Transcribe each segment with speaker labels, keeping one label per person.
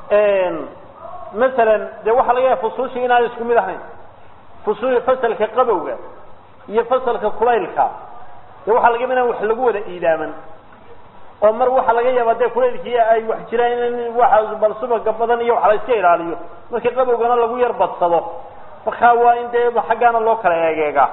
Speaker 1: masalan dee waxaa laga yahay fusuushii inaan isku mid ahayn fusu fasalka qabowga iyo fasalka kulaylka dee waxaa laga inaan wax lagu wada iidaaman oo mar waxaa laga yaabaa dee kulaylkii ay wax jiraan in waxa bal subaga badan iyo wax la iska ilaaliyo marka qabowgana lagu yar badsado markaa waa in dee xaggaana loo kala eegeegaa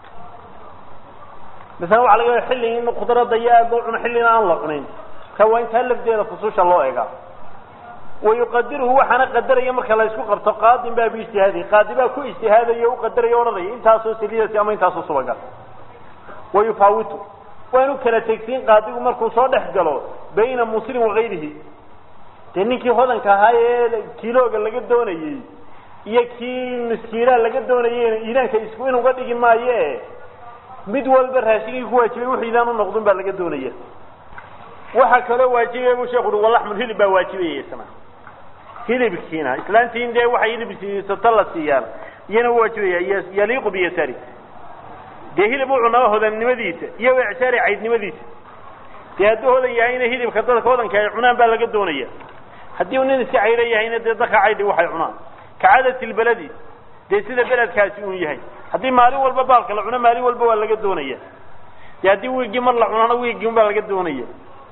Speaker 1: masala waxa laga yaaba xilli in khudradda iyo aad loo cuno xillina aan la cunin marka waa intaa lafdeeda fusuusha loo eegaa wayuqadiruhu waxaana qadaraya marka la isku qabto qaadin baa biijtihaadi qaadi baa ku ijtihaadaya o uqadaraya odhanaya intaasoo saliidasi ama intaasoo subaga wayufaawitu waa inu kala tegsiin qaadigu markuu soo dhex galo bayna muslim wagayrihi dee ninkii hodanka ahaa ee kilooga laga doonayey iyo kii miskiilaa laga doonayeyna iidaanka isku in uga dhigi maayo mid walba raashigii ku waajibay wuxuu iidaan u noqdun baa laga doonaya waxaa kaloo waajibaya buu sheekhu ui walaxmul hilib baa waajibaya isna hilibkiina islaantiin dee waxay hilib siisato la siiyaan iyana u waajibaya yaliiqu biyasari dee hilib u cunaa hodannimadiisa iyo icsaari caydnimadiisa dee hadduu hodan yahayna hilibka dadka hodanka ay cunaan baa laga doonaya haddii uu nin iska caylo yahayna dee dadka caydhi waxay cunaan ka cadati lbaladi dee sida beledkaasi uu yahay haddii maalin walba baalka la cuno maalin walba waa laga doonaya dee haddii wiigii mar la cunana wiigii un baa laga doonaya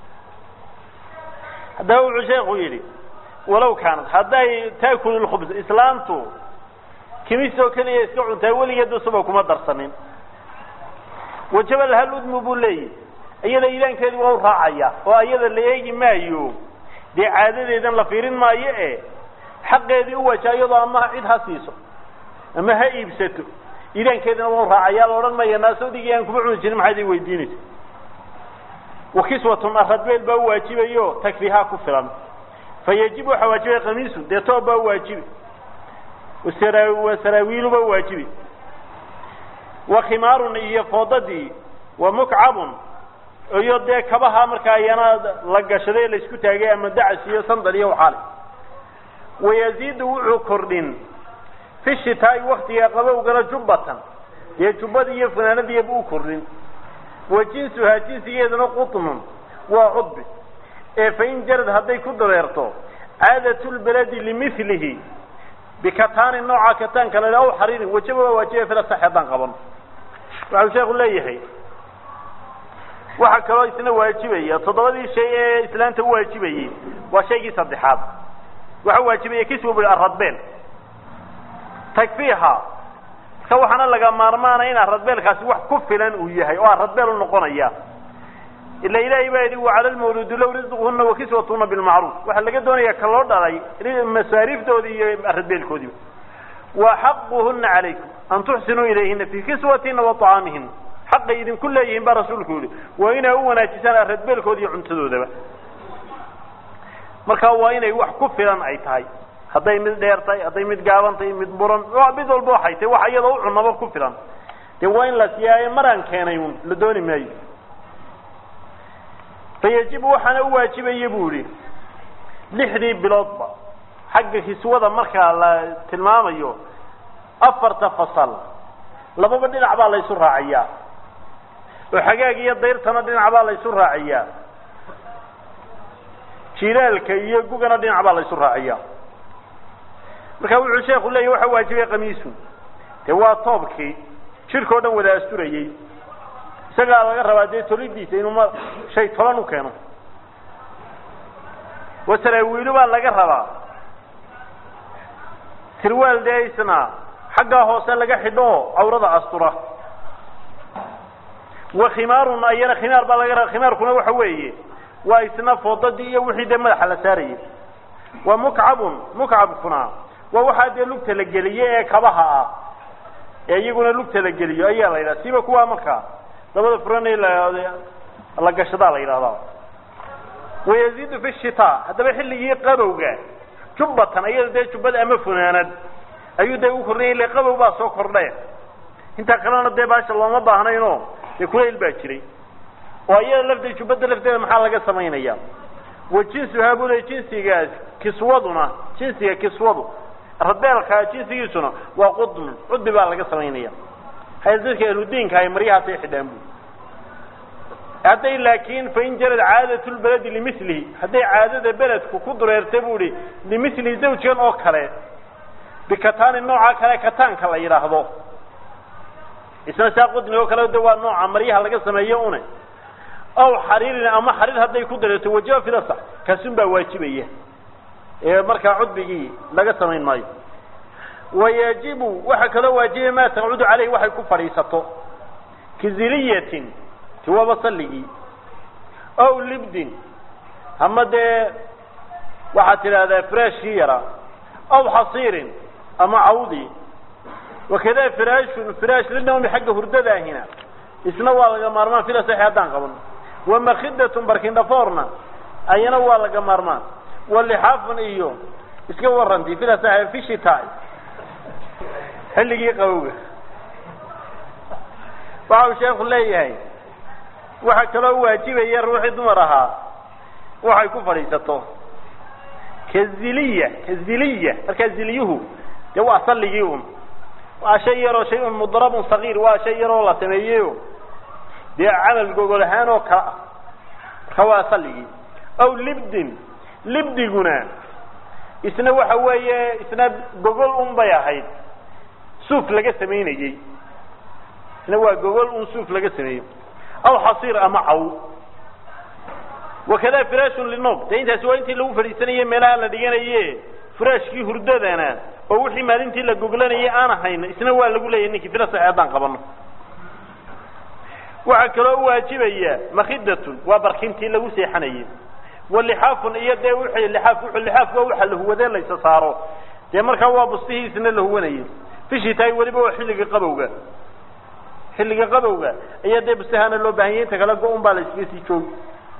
Speaker 1: haddaba wuxuu sheekhu yidhi walow kaanad hadday taakulu lkhubs islaamtu kimisoo keliya iska cuntaa weligeedu suba kuma darsanin wajaba lahal udmu buu leeyahy iyada iidaankeedu waa u raacaya oo iyada la eegi maayo dee caadadeedan la fiirin maayo e xaqeedii u waja iyadoo ama cid ha siiso ama ha iibsato iidaankeedina waa u raacaya la odhan maya naasawdigii aan kuma cuni jirin maxaad ii weydiinaysa wakiswatun aradbeel baa u waajibayo takfihaa ku filan fa yajib waxaa waajibaya kamiisun dee toob baa u waajibi wa saraawiilu baa u waajibi wa khimaarun iyo foodadii wa mukcabun iyo dee kabaha markaa iyana la gashaday laysku taagay ama dacas iyo sandal iyo waxaale wayaziidu wuxuu kordhin fi shitaa'i waktiga qabowgana jubbatan dee jubbadii iyo funaanadiiba u kordhin wa jinsuhaa jinsigeeduna qutnun waa cudbi ee fain jarad hadday ku dareerto caadatu lbaladi limilihi bikataani nooca kataanka la aw xariirin wajaba waa waajibaya fila sax haddaan qabano waxau sheekhu leeyahay waxaa kaloo isna waajibaya toddobadii shay ee islaanta u waajibayey waa shaygii saddexaad waxa waajibaya kiswa bui aradbeel takfiiha ka waxaana laga maarmaana in aradbeelkaasi wax ku filan uu yahay oo aradbeel u noqonaya ila ilaahay baa yidhi wacala lmawluudi low risquhuna wakiswatuna bilmacruuf waxaa laga doonaya ka loo dhalay masaariiftoodii iyo aradbeelkoodiiba wa xaquhuna calaykum an tuxsinuu ilayhina fii kiswatina wa طacaamihina xaqay idinku leeyihiin baa rasuulku yihi waa inay u wanaajisaan aradbeelkooda iyo cuntadoodaba marka waa inay wax ku filan ay tahay hadday mid dheer tahay hadday mid gaaban tahay mid buran mid walba waxay tahay wax iyadoo u cunaba ku filan dee waa in la siiyaaye maraan keenay un la dooni maayo fayajibu waxaana u waajibaya bu yihi lixdii biloodba xagga kiswada markaa la tilmaamayo afarta fasal lababa dhinac baa laysu raaciyaa oo xagaag iyo dayrtana dhinac baa laysu raaciyaa jilaalka iyo gugana dhinac baa laysu raaciyaa marka wuxuu sheeku leeyahy waxa waajibay kamiisun dee waa toobkii jirka o dhan wada asturayey isagaa laga rabaa dee tolidiisa inuu ma shay tolan u keeno wasaraawiilu baa laga rabaa sirwaal dee isna xaggaa hoose laga xidho oo cawrada astura wa khimaarun ayana khimaar baa laga rabaa khimaarkuna waxa weeye waa isna foodadii iyo wixii dee madaxa la saarayay wa mukcabun mukcabkuna waa waxaa dee lugta la geliye ee kabaha ah ee iyaguna lugta la geliyo ayaa la yidhaha siba kuwaa markaa dabada furanay la gashadaa la yidhahdaa wayaziidu fi shitaa haddaba xilligii qabowga jubbatan iyada dee jubbad ama funaanad ayuu dee u kordhaya ile qabow baa soo kordhe intaa kalena dee baasha looma baahnayno dee kulayl baa jiray oo iyada lafteed jubbadda lafteeda maxaa laga samaynaya wa jinsuhaa buu le jinsigaas kiswaduna jinsiga kiswadu rabeelka jinsigiisuna waa qudmun cudbi baa laga samaynaya hay dadka ahludiinka ay maryahaasay xidhaan bu hadday laakiin fain jarad caadat lbaladi limilihi hadday caadada beledku ku dureerta bu ihi limilihi zawjkan oo kale bikataani nooca kale kataanka la yidhaahdo isna saa qudni oo kale de waa nooca maryaha laga sameeyo une aw xariirin ama xariir hadday ku dareerto wajaba filasa kaasun baa waajibaya ee markaa cudbigii laga samayn maayo wayajibu waxaa kaloo waajibaya maa taqcudu caleyhi waxay ku fadhiisato kiziliyatin tiwaba salligii aw libdin ama dee waxaad tidhaahdaa firaashkii yaraa aw xasiirin ama cawdii wakada firaashun firaash linawmi xagga hurdadaahina isna waa laga maarmaan fila saxi haddaan qaban wamakidatun barkindhafoorna ayana waa laga maarmaan walixaafun iyo iska waranti fila saxi fishita xilligii qabowga waxa uu sheekhu leeyahay waxaa kaloo waajibaya ruuxii dumar ahaa waxay ku fadhiisato kaziliya kaziliya markaa ziliyuhu dee waa salligii un waa shay yaroo shay un mudrabun sagiir waa shay yaroo la sameeyeyo dee camal gogol ahaan oo kala ah marka waa salligii aw libdin libdiguna isna waxa weeye isna gogol un bay ahayd suuf laga samaynayey isna waa gogol un suuf laga sameeyey aw xasiir ama caw wakada firaashun linob dee intaasi waa intii lagu fadhiisanayey meelaha la dhiganaye firaashkii hurdadana oo wixii maalintii la goglanayay aan ahayn isna waa lagu leeyahy ninkii fila sax haddaan qabano waxaa kaloo waajibaya makidatun waa barkintii lagu seexanayey walixaafun iyo dee wixii lixaaf wuxuu lixaaf waa waxa lahuwadee laysa saaro dee markaa waa bustihiisna la huwanayay fishitaay weliba waa xilliga qabowga xilliga qabowga ayaa dee bustahaana loo baahanyay inta kale go-un baa la iskaga sii joogi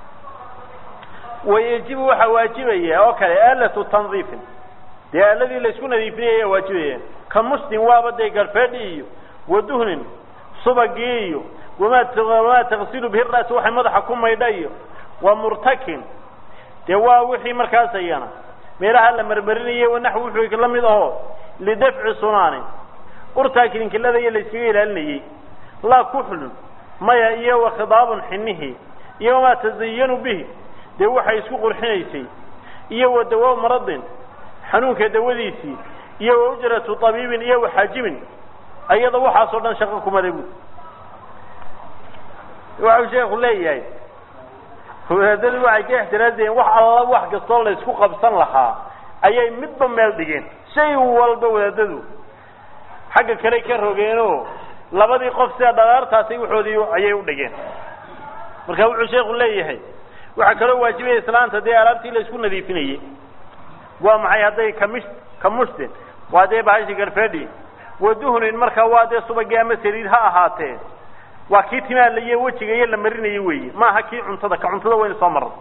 Speaker 1: wayajibu waxaa waajibaya oo kale aalatu tandiifin dee aaladii laysku nadiifinaya ayaa waajibaya ka mustin waaba dee garfeedhi iyo waduhnin subagii iyo wamaa wamaa taksilu bihi ras waxay madaxa ku maydha iyo wa murtakin dee waa wixii markaas ayana meelaha la marmarinayay wanaxwi wuxuu la mid aho lidafci sunaani urtaa kilinkilada iyo layskaga ilaalinayey laa kuxlun maya iyo wakhidaabun xinihi iyo wamaa tazayanu bihi dee waxay isku qurxinaysay iyo wa dawa maradin xanuunka dawadiisii iyo wa ujratu tabiibin iyo waxaajibin ayada waxaasoo dhan shaqo kumada bu waxau sheeku leeyahay wadaadadu waxay ka ixtiraazayeen wax alla wax kastoo laysku qabsan lahaa ayay midba meel dhigeen shay walba wadaadadu xagga kale ka rogeenoo labadii qof sida dhalaartaasi waxoodii ayay u dhigeen marka wuxuu sheeku leeyahay waxaa kaloo waajibaya islaanta dee alaabtii la isku nadiifinayey waa maxay hadday kamish kamushtin waa dee bahashi garfedhi waduhnin markaa waa dee subagii ama saliid ha ahaatee waa kii timaa laiyo wejiga iyo la marinayay weeye maaha kii cuntada ka cuntada waynu soo marno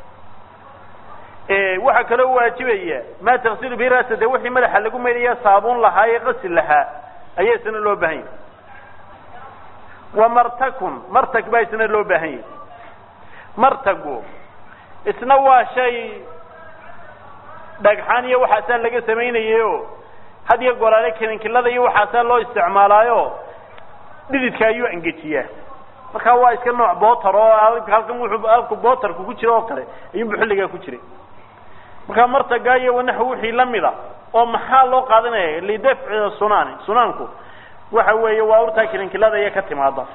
Speaker 1: waxaa kaloo waajibaya maa taksilu bihi rasa dee wixii madaxa lagu maydaya saabuun lahaa ee qasil lahaa ayaa isna loo baahan yahy wa martakun martag baa isna loo baahan yahy martagu isna waa shay dhagxaan iyo waxaasaa laga samaynayeyo had iyo goraale kilinkilada iyo waxaasaa loo isticmaalaayo dhididka ayuu engejiyaa markaa waa iska nooc bootar oo halkan wuxuu alku bootarku ku jira oo kale ayuunbu xilligaa ku jiray markaa martagaa iyo wanaxu wixii lamida oo maxaa loo qaadanaya lidafci sunaani sunaanku waxa weeye waa urtaa kilinkilada iyo ka timaada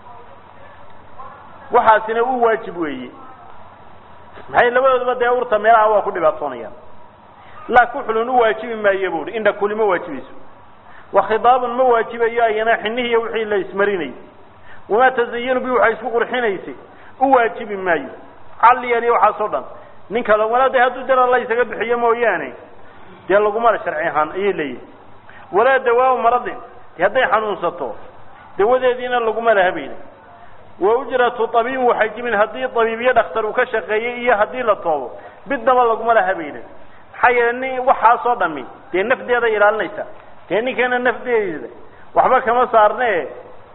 Speaker 1: waxaasina u waajib weeye maxay labadoodaba dee urta meelaha waa ku dhibaatoonayaan laa kuxulun u waajibi maayo buuhi indha kuli ma waajibayso wakhidaabun ma waajibayo ayana xinihiiyo wixii la ismarinayay wamaa tazayanu bi waxay isku qurxinaysay u waajibi maayo calliyan iyo waxaasoo dhan nin kale walaa de hadduu dara la isaga bixiyo mooyaane dee lagumala sharci ahaan ayay leeyihin walaa dawaamu maradin de hadday xanuunsato dawadeediina laguma lahabayna wa ujratu tabiibin waxajimin haddii tabiibyo dhakhtar uu ka shaqeeyey iyo haddii la toobo midnaba laguma lahabayna maxaa yeele nin waxaasoo dhami dee nafdeeda ilaalinaysa dee ninkeena nafdeeda waxba kama saarne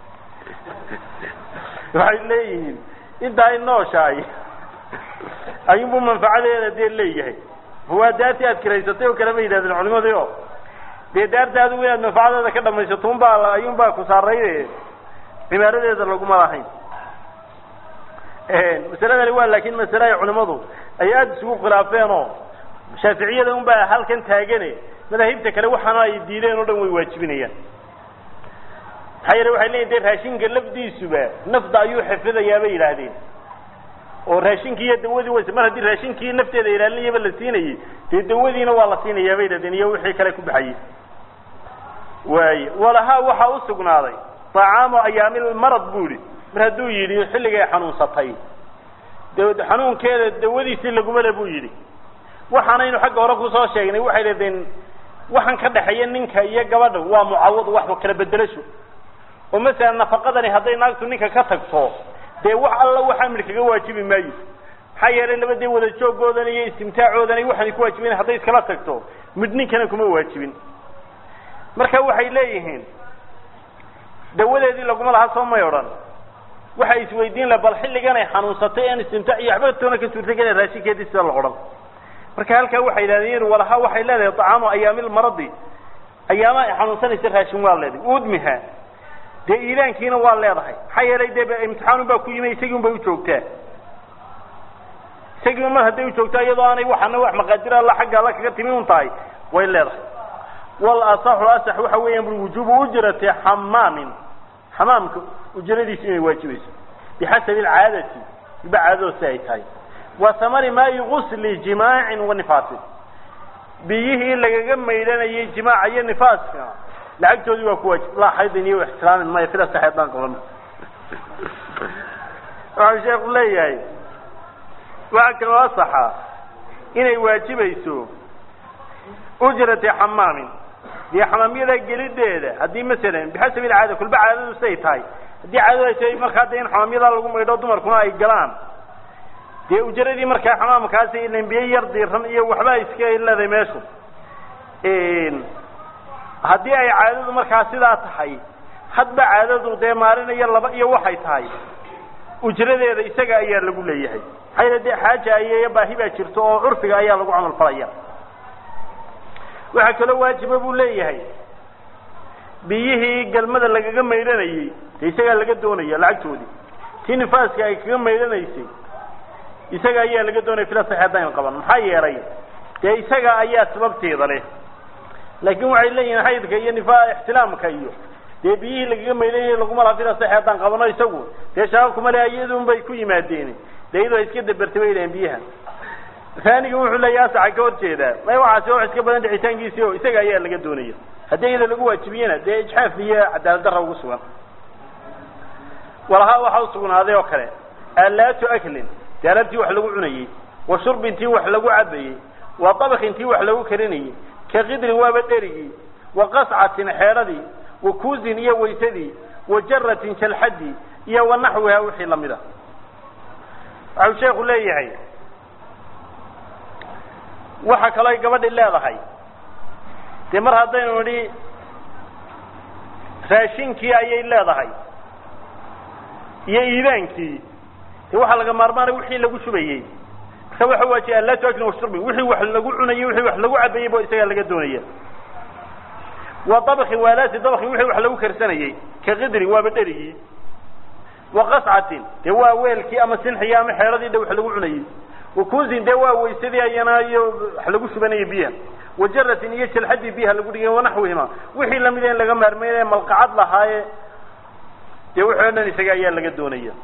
Speaker 1: waxay leeyihiin intaa ay nooshahay ayuunbu manfacadeeda dee leeyahay waa daartii aad kiraysatay oo kale ma yidhahdeen culimadii o dee daarta adigu inaad manfacadeeda ka dhamaysato unbaa ayuunbaa ku saaray cibaaradeeda laguma lahayn masaladani waa laakin masale ay culimadu ay aada isugu khilaafeen oo shaaficiyada un baa halkan taagane madaahibta kale waxaana ay diideen oo dhan way waajibinayaan maxaa yeele waxay leeyihin de raashinka lafdiisuba nafda ayuu xifidayaa bay yidhaahdeen oo raashinkii iyo dawadii ways mar haddii raashinkii nafteeda ilaalinayaba la siinayey dee dawadiina waa la siinayaa bay yidhahdeen iyo wixii kale ku baxayey waaye walahaa waxaa usugnaaday طacaamu ayaamilmarad bu ihi mar hadduu yidhi xilligay xanuunsatay de xanuunkeeda dawadiisii lagumale buu yidhi waxaanaynu xagga hore kusoo sheegnay waxay dhahdeen waxaan ka dhexeeya ninka iyo gabadha waa mucawad wax kala bedelasho oo masalan nafaqadani hadday naagtu ninka ka tagto dee wax alla waxaa midh kaga waajibi maayo maxaa yeelay labadee wada joogoodan iyo istimtaacoodan waxaanay ku waajiben hadday iskala tagto midh ninkana kuma waajibin marka waxay leeyihiin dawadeedii laguma laha soo may odhan waxay isweydiin laha bal xilligan ay xanuunsatay aan istimtaac iyo waxba toona ka suurtagela raashinkeedii sida la odhan marka halkaa waxay yidhahdeen walaha waxay leedahay طacaamu ayaamil maradi ayaama ay xanuunsanaysa raashin waa leedahay udmiha dee iilaankiina waa leedahay maxaa yeelay dee imtixaanun baa ku yimi isagii un bay ujoogtaa isagii mar hadday ujoogtaa iyadoo aanay waxana wax maqaadir alla xagga alla kaga timi un tahay way leedahay wal asaxu asax waxa weeyaan bui wujuubu ujrati xamaamin xamaamka ujradiisu inay waajibayso bixasabi alcaadati iba caadadoo si ay tahay wa samari maayi gusli jimaacin wa nifaasin biyihii lagaga maydhanayay jimaaca iyo nifaaska lacagtoodii waa ku waajib laa xaydin iyo ixtiraamin maya sida sax haddaan qaban waxau sheeku leeyahay waxaa kaloo asaxa inay waajibayso ujrati xamaamin dee xamaamyada gelideeda haddii masalan bixasabi alcaada kulba caadadu siday tahay haddii caadadu ay tahay markaa dee in xamaamyadaa lagu maydho dumarkuna ay galaan dee ujaradii markaa xamaamkaasi ilan biyo yar diiran iyo waxba iska leedahay meeshu haddii ay caadadu markaa sidaa tahay hadba caadadu dee maalin iyo laba iyo waxay tahay ujradeeda isaga ayaa lagu leeyahay maxaa yeele dee xaaja iyo baahi baa jirto oo curfiga ayaa lagu camal falaya waxaa kaloo waajiba buu leeyahay biyihii galmada lagaga maydhanayey dee isagaa laga doonaya lacagtoodii tii nifaaska ay kaga maydhanaysay isaga ayaa laga doonaya fila sax haddaynu qaban maxaa yeelay dee isaga ayaa sababteeda leh laakin waxay leeyihiin xaydka iyo nifa ixtilaamka iyo dee biyihii lagaga maydhanayay laguma laha fila sax haddaan qabano isagu dee shabaab kuma le iyadun bay ku yimaadeen dee iyadoo iska dabertay bay dhahen biyaha aaniga wuxuu leeyahy asaxa ka hor jeedaa may waxaasi wax iska badan dhicitaankiisii o isaga ayaa laga doonaya haddii iyada lagu waajibiyena dee ijxaaf iyo cadaalad darra ugu sugan walahaa waxaa usugnaaday oo kale alaatu aklin dee alabtii wax lagu cunayey wa shurbin tii wax lagu cabayey wa dabkin tii wax lagu karinayey ka qidrin waaba dherigii wa qascatin xeedhadii wa kuusin iyo waysadii wa jaratin jalxadii iyo wa naxwiha wixii lamid a waxau sheeku leeyahay waxa kaloo ay gabadhi leedahay dee mar haddaynu nidhi raashinkii ayay leedahay iyo iidaankii dee waxaa laga maarmaanay wixii lagu shubayey marka waxa waajiya alaatu aklin washurbin wixii wax lagu cunayey wixii wax lagu cabayey bo isagaa laga doonaya wa dabkin waalaati dabkin wixii wax lagu karsanayey ka qidrin waaba dherigii wa qascatin dee waa weelkii ama sinxigii ama xeedhadii dhe wax lagu cunayey wakuusin dee waa waysadii ayana iyo wax lagu shubanaya biyaha wajaratin iyo jalxadii biyaha lagu dhigay wanaxwihima wixii lamid in laga maarmeynaya malqacad lahaaye dee wixii o dhan isaga ayaa laga doonaya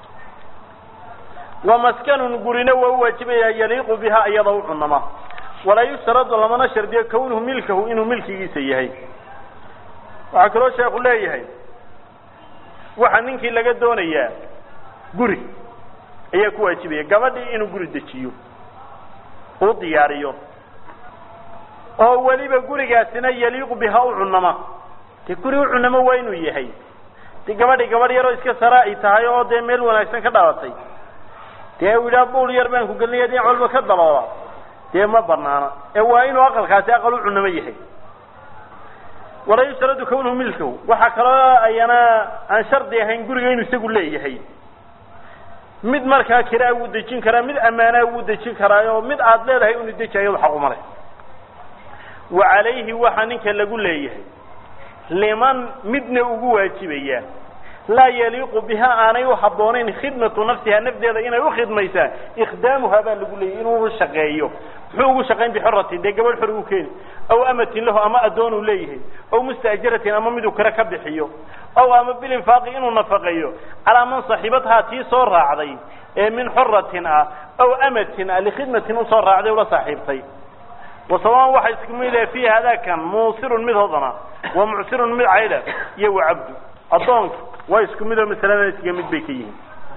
Speaker 1: wa maskanun gurina waa u waajibaya yaliiqu biha iyada u cunama walaa yushtaradu lamana shardiyo kawnuhu milkahu inuu milkigiisa yahay waxaa kaloo sheeku leeyahay waxaa ninkii laga doonayaa guri ayaa ku waajibaya gabadhii inuu guri dejiyo uu diyaariyo oo weliba gurigaasina yaliiqu biha u cunama dee guri u cunamo waa inuu yahay de gabadhi gabadh yaroo iska sara ay tahay oo dee meel wanaagsan ka dhalatay dee u yidhaha buul yar baan ku gelinaya dhinac walba ka daloola dee ma banaana ee waa inuu aqalkaasi aqal u cunamo yahay walaa yushtaradu kawnuhu milkahu waxaa kaloo ayana aan shardi ahayn guriga inuu isagu leeyahay mid markaa kiraa wuu dejin karaa mid ammaanaa wuu dejin karaayo mid aad leedahay unu deji ayado xaquma leh wa calayhi waxaa ninka lagu leeyahay liman midna ugu waajibaya laa yaliiqu biha aanay u habboonayn khidmatu nafsiha nafdeeda inay u khidmaysaa ikhdaamuha baa lagu leeyay inuu shaqeeyo muxuu ugu shaqayn bixoratin dee gabadh xor uu keeni aw amatin lahu ama addoon uu leeyahay aw mustaajiratin ama miduu kale ka bixiyo aw ama bilinfaaqi inuu nafaqeeyo calaa man saxiibadhaa tii soo raacday ee min xoratin ah aw amatin ah likhidmatin usoo raacday ula saaxiibtay wasawaan waxa isku mid ah fii hadakan muusirun mid hodana wa mucsirun mid caydha iyo wa cabdu addoonka waa isku mid oo masalada iskaga mid bay ka yihiin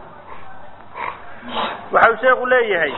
Speaker 1: waxa uu sheekhu leeyahay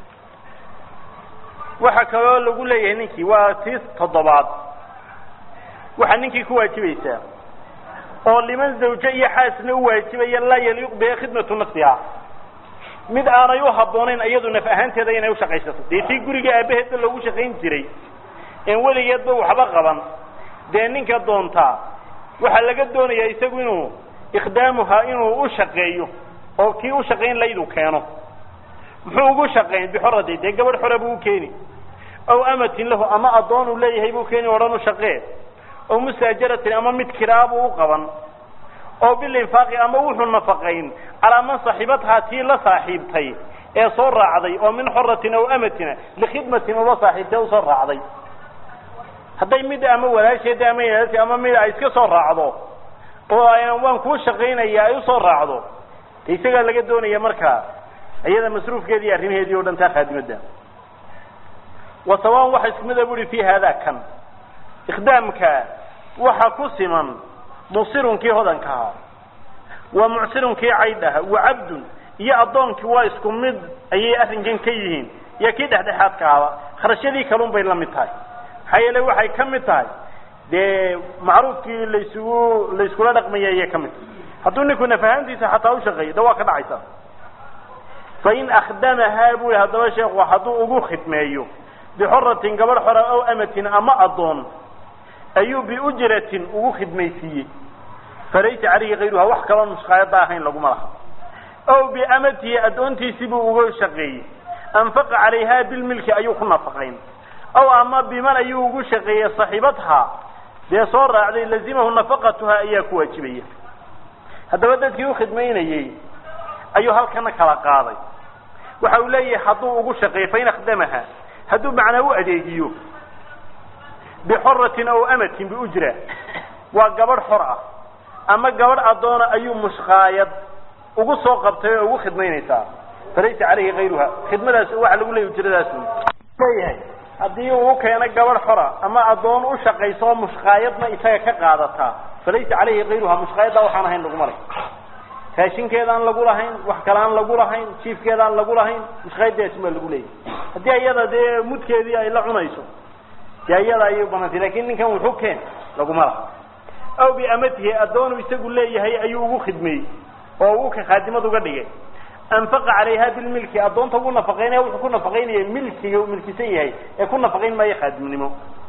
Speaker 1: waxa kaloo lagu leeyahay ninkii waa tii toddobaad waxaa ninkii ku waajibaysaa oo liman zawje iyo xaasna u waajibaya laa yaliiqu biha khidmatu nafsiha mid aanay u habboonayn iyadu naf ahaanteeda inay ushaqaysato dee tii guriga aabaheedba loogu shaqayn jiray en weligeedba waxba qaban dee ninka doontaa waxaa laga doonayaa isagu inuu ikhdaamuha inuu u shaqeeyo oo kii u shaqayn laydu keeno muxuu ugu shaqayn bixoradi dee gabadh xore buu u keeni aw amatin lahu ama addoon uu leeyahay buu keeni odhan u shaqee aw musaajaratin ama mid kiraabuu u qaban oo bilinfaaqi ama wuxuu nafaqayn calaa man saxiibadhaa tii la saaxiibtay ee soo raacday oo min xoratin aw amatina likhidmatin ula saaxiibtay usoo raacday hadday mid ama walaasheeda ama yaalti ama mid ay iska soo raacdo oo waan kuu shaqaynaya ay usoo raacdo de isagaa laga doonaya markaa iyada masruufkeedi iyo arrimaheedii o dhan taa khaadimadda wa sawaan waxa isku mida bu uhi fi hada kan ikhdaamka waxa ku siman musirunkii hodanka ahaa waa mucsirunkii caydhaha wa cabdun iyo addoonkii waa isku mid ayay arrinkan ka yihiin iyo kii dhexdhexaadka ahaba kharashyadii kalun bay la mid tahay maxaa yeele waxay ka mid tahay dee macruufkii laysugu layskula dhaqmaya ayay ka mid tahay hadduu ninku nafahaantiisa xataa ushaqeeyo de waa ka dhacaysa fain akhdamahaa bui haddaba sheekhu hadduu ugu khidmeeyo bixoratin gabadh xora aw amatin ama addoon ayuu biujratin ugu khidmaysiiyey falaysa calayhi kayruha wax kaloo mushkaayada ahayn laguma laha aw biamatihi addoontiisii buu uga shaqeeyey anfaqa calayha bilmilki ayuu ku nafaqayn aw ama biman ayuu ugu shaqeeyey saxiibadhaa dee soo raacday lazimahu nafaqatuha ayaa ku waajibaya haddaba dadkii ukhidmaynayey ayuu halkana kala qaaday waxa uu leeyahay hadduu ugu shaqeeyo fain akhdamaha hadduu macnaa u adeegiyo bixoratin aw amatin biujra waa gabadh xor ah ama gabadh addoona ayuu mushkaayad ugu soo qabtay oo ugu khidmaynaysaa falaysa calayhi kayruha khidmadaas waxa lagu leeyay ujradaas leeyahay haddii uu keeno gabadh xora ama addoon u shaqayso oo mushkaayadna isaga ka qaadataa falaysa calayhi kayruha mushkaayadda waxaan ahayn laguma leh raashinkeedaan lagu lahayn wax kale aan lagu lahayn jiifkeedaan lagu lahayn mushkaayaddaasi baa lagu leeyahay haddii iyada dee mudkeedii ay la cunayso dee iyada ayay banantay lakin ninkan wuxuu keen laguma laha aw biamatihi addoonu isagu leeyahay ayuu ugu khidmeeyey oo uu ka khaadimad uga dhigay anfaqa calayha bilmilki addoonta ugu nafaqaynaya wuxuu ku nafaqaynaya milkiga uu milkisan yahay ee ku nafaqayn maayo khaadimnimo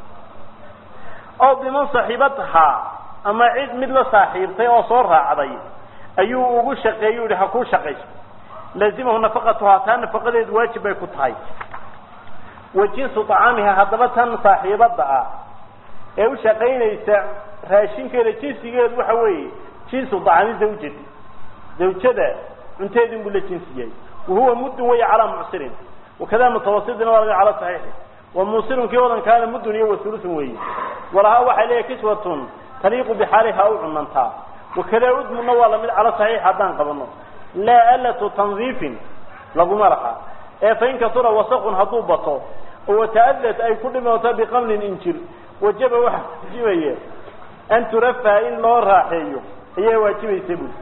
Speaker 1: aw biman saxiibadhaa ama cid mid la saaxiibtay oo soo raacday ayuu ugu shaqeeyey u yihi ha kuu shaqayso laazimahu nafaqatuhaa taa nafaqadeedu waajib bay ku tahay wa jinsu طacaamiha haddaba tan saaxiibadda ah ee u shaqaynaysa raashinkeeda jinsigeedu waxa weeye jinsu طacaami zawjati zawjada cunteedin buu la jinsi yahay wahuwa muddun way calaa mucsirin wakada mutawasitin waa laga cala saxiixi wa muusirun kii wadankaana muddun iyo wasulutun weeye walahaa waxay leeyahay kiswatun taliiqu bixaaliha u cunantaa wakada udmunna waa lamid cala saxiix haddaan qabano laa alatu tandiifin laguma laha ee fain kasura wasaqun hadduu bato oo wata'adad ay ku dhimooto biqamlin injir wajaba waxa waajibaya an turafaha in loo raaxeeyo ayaa waajibaysa buli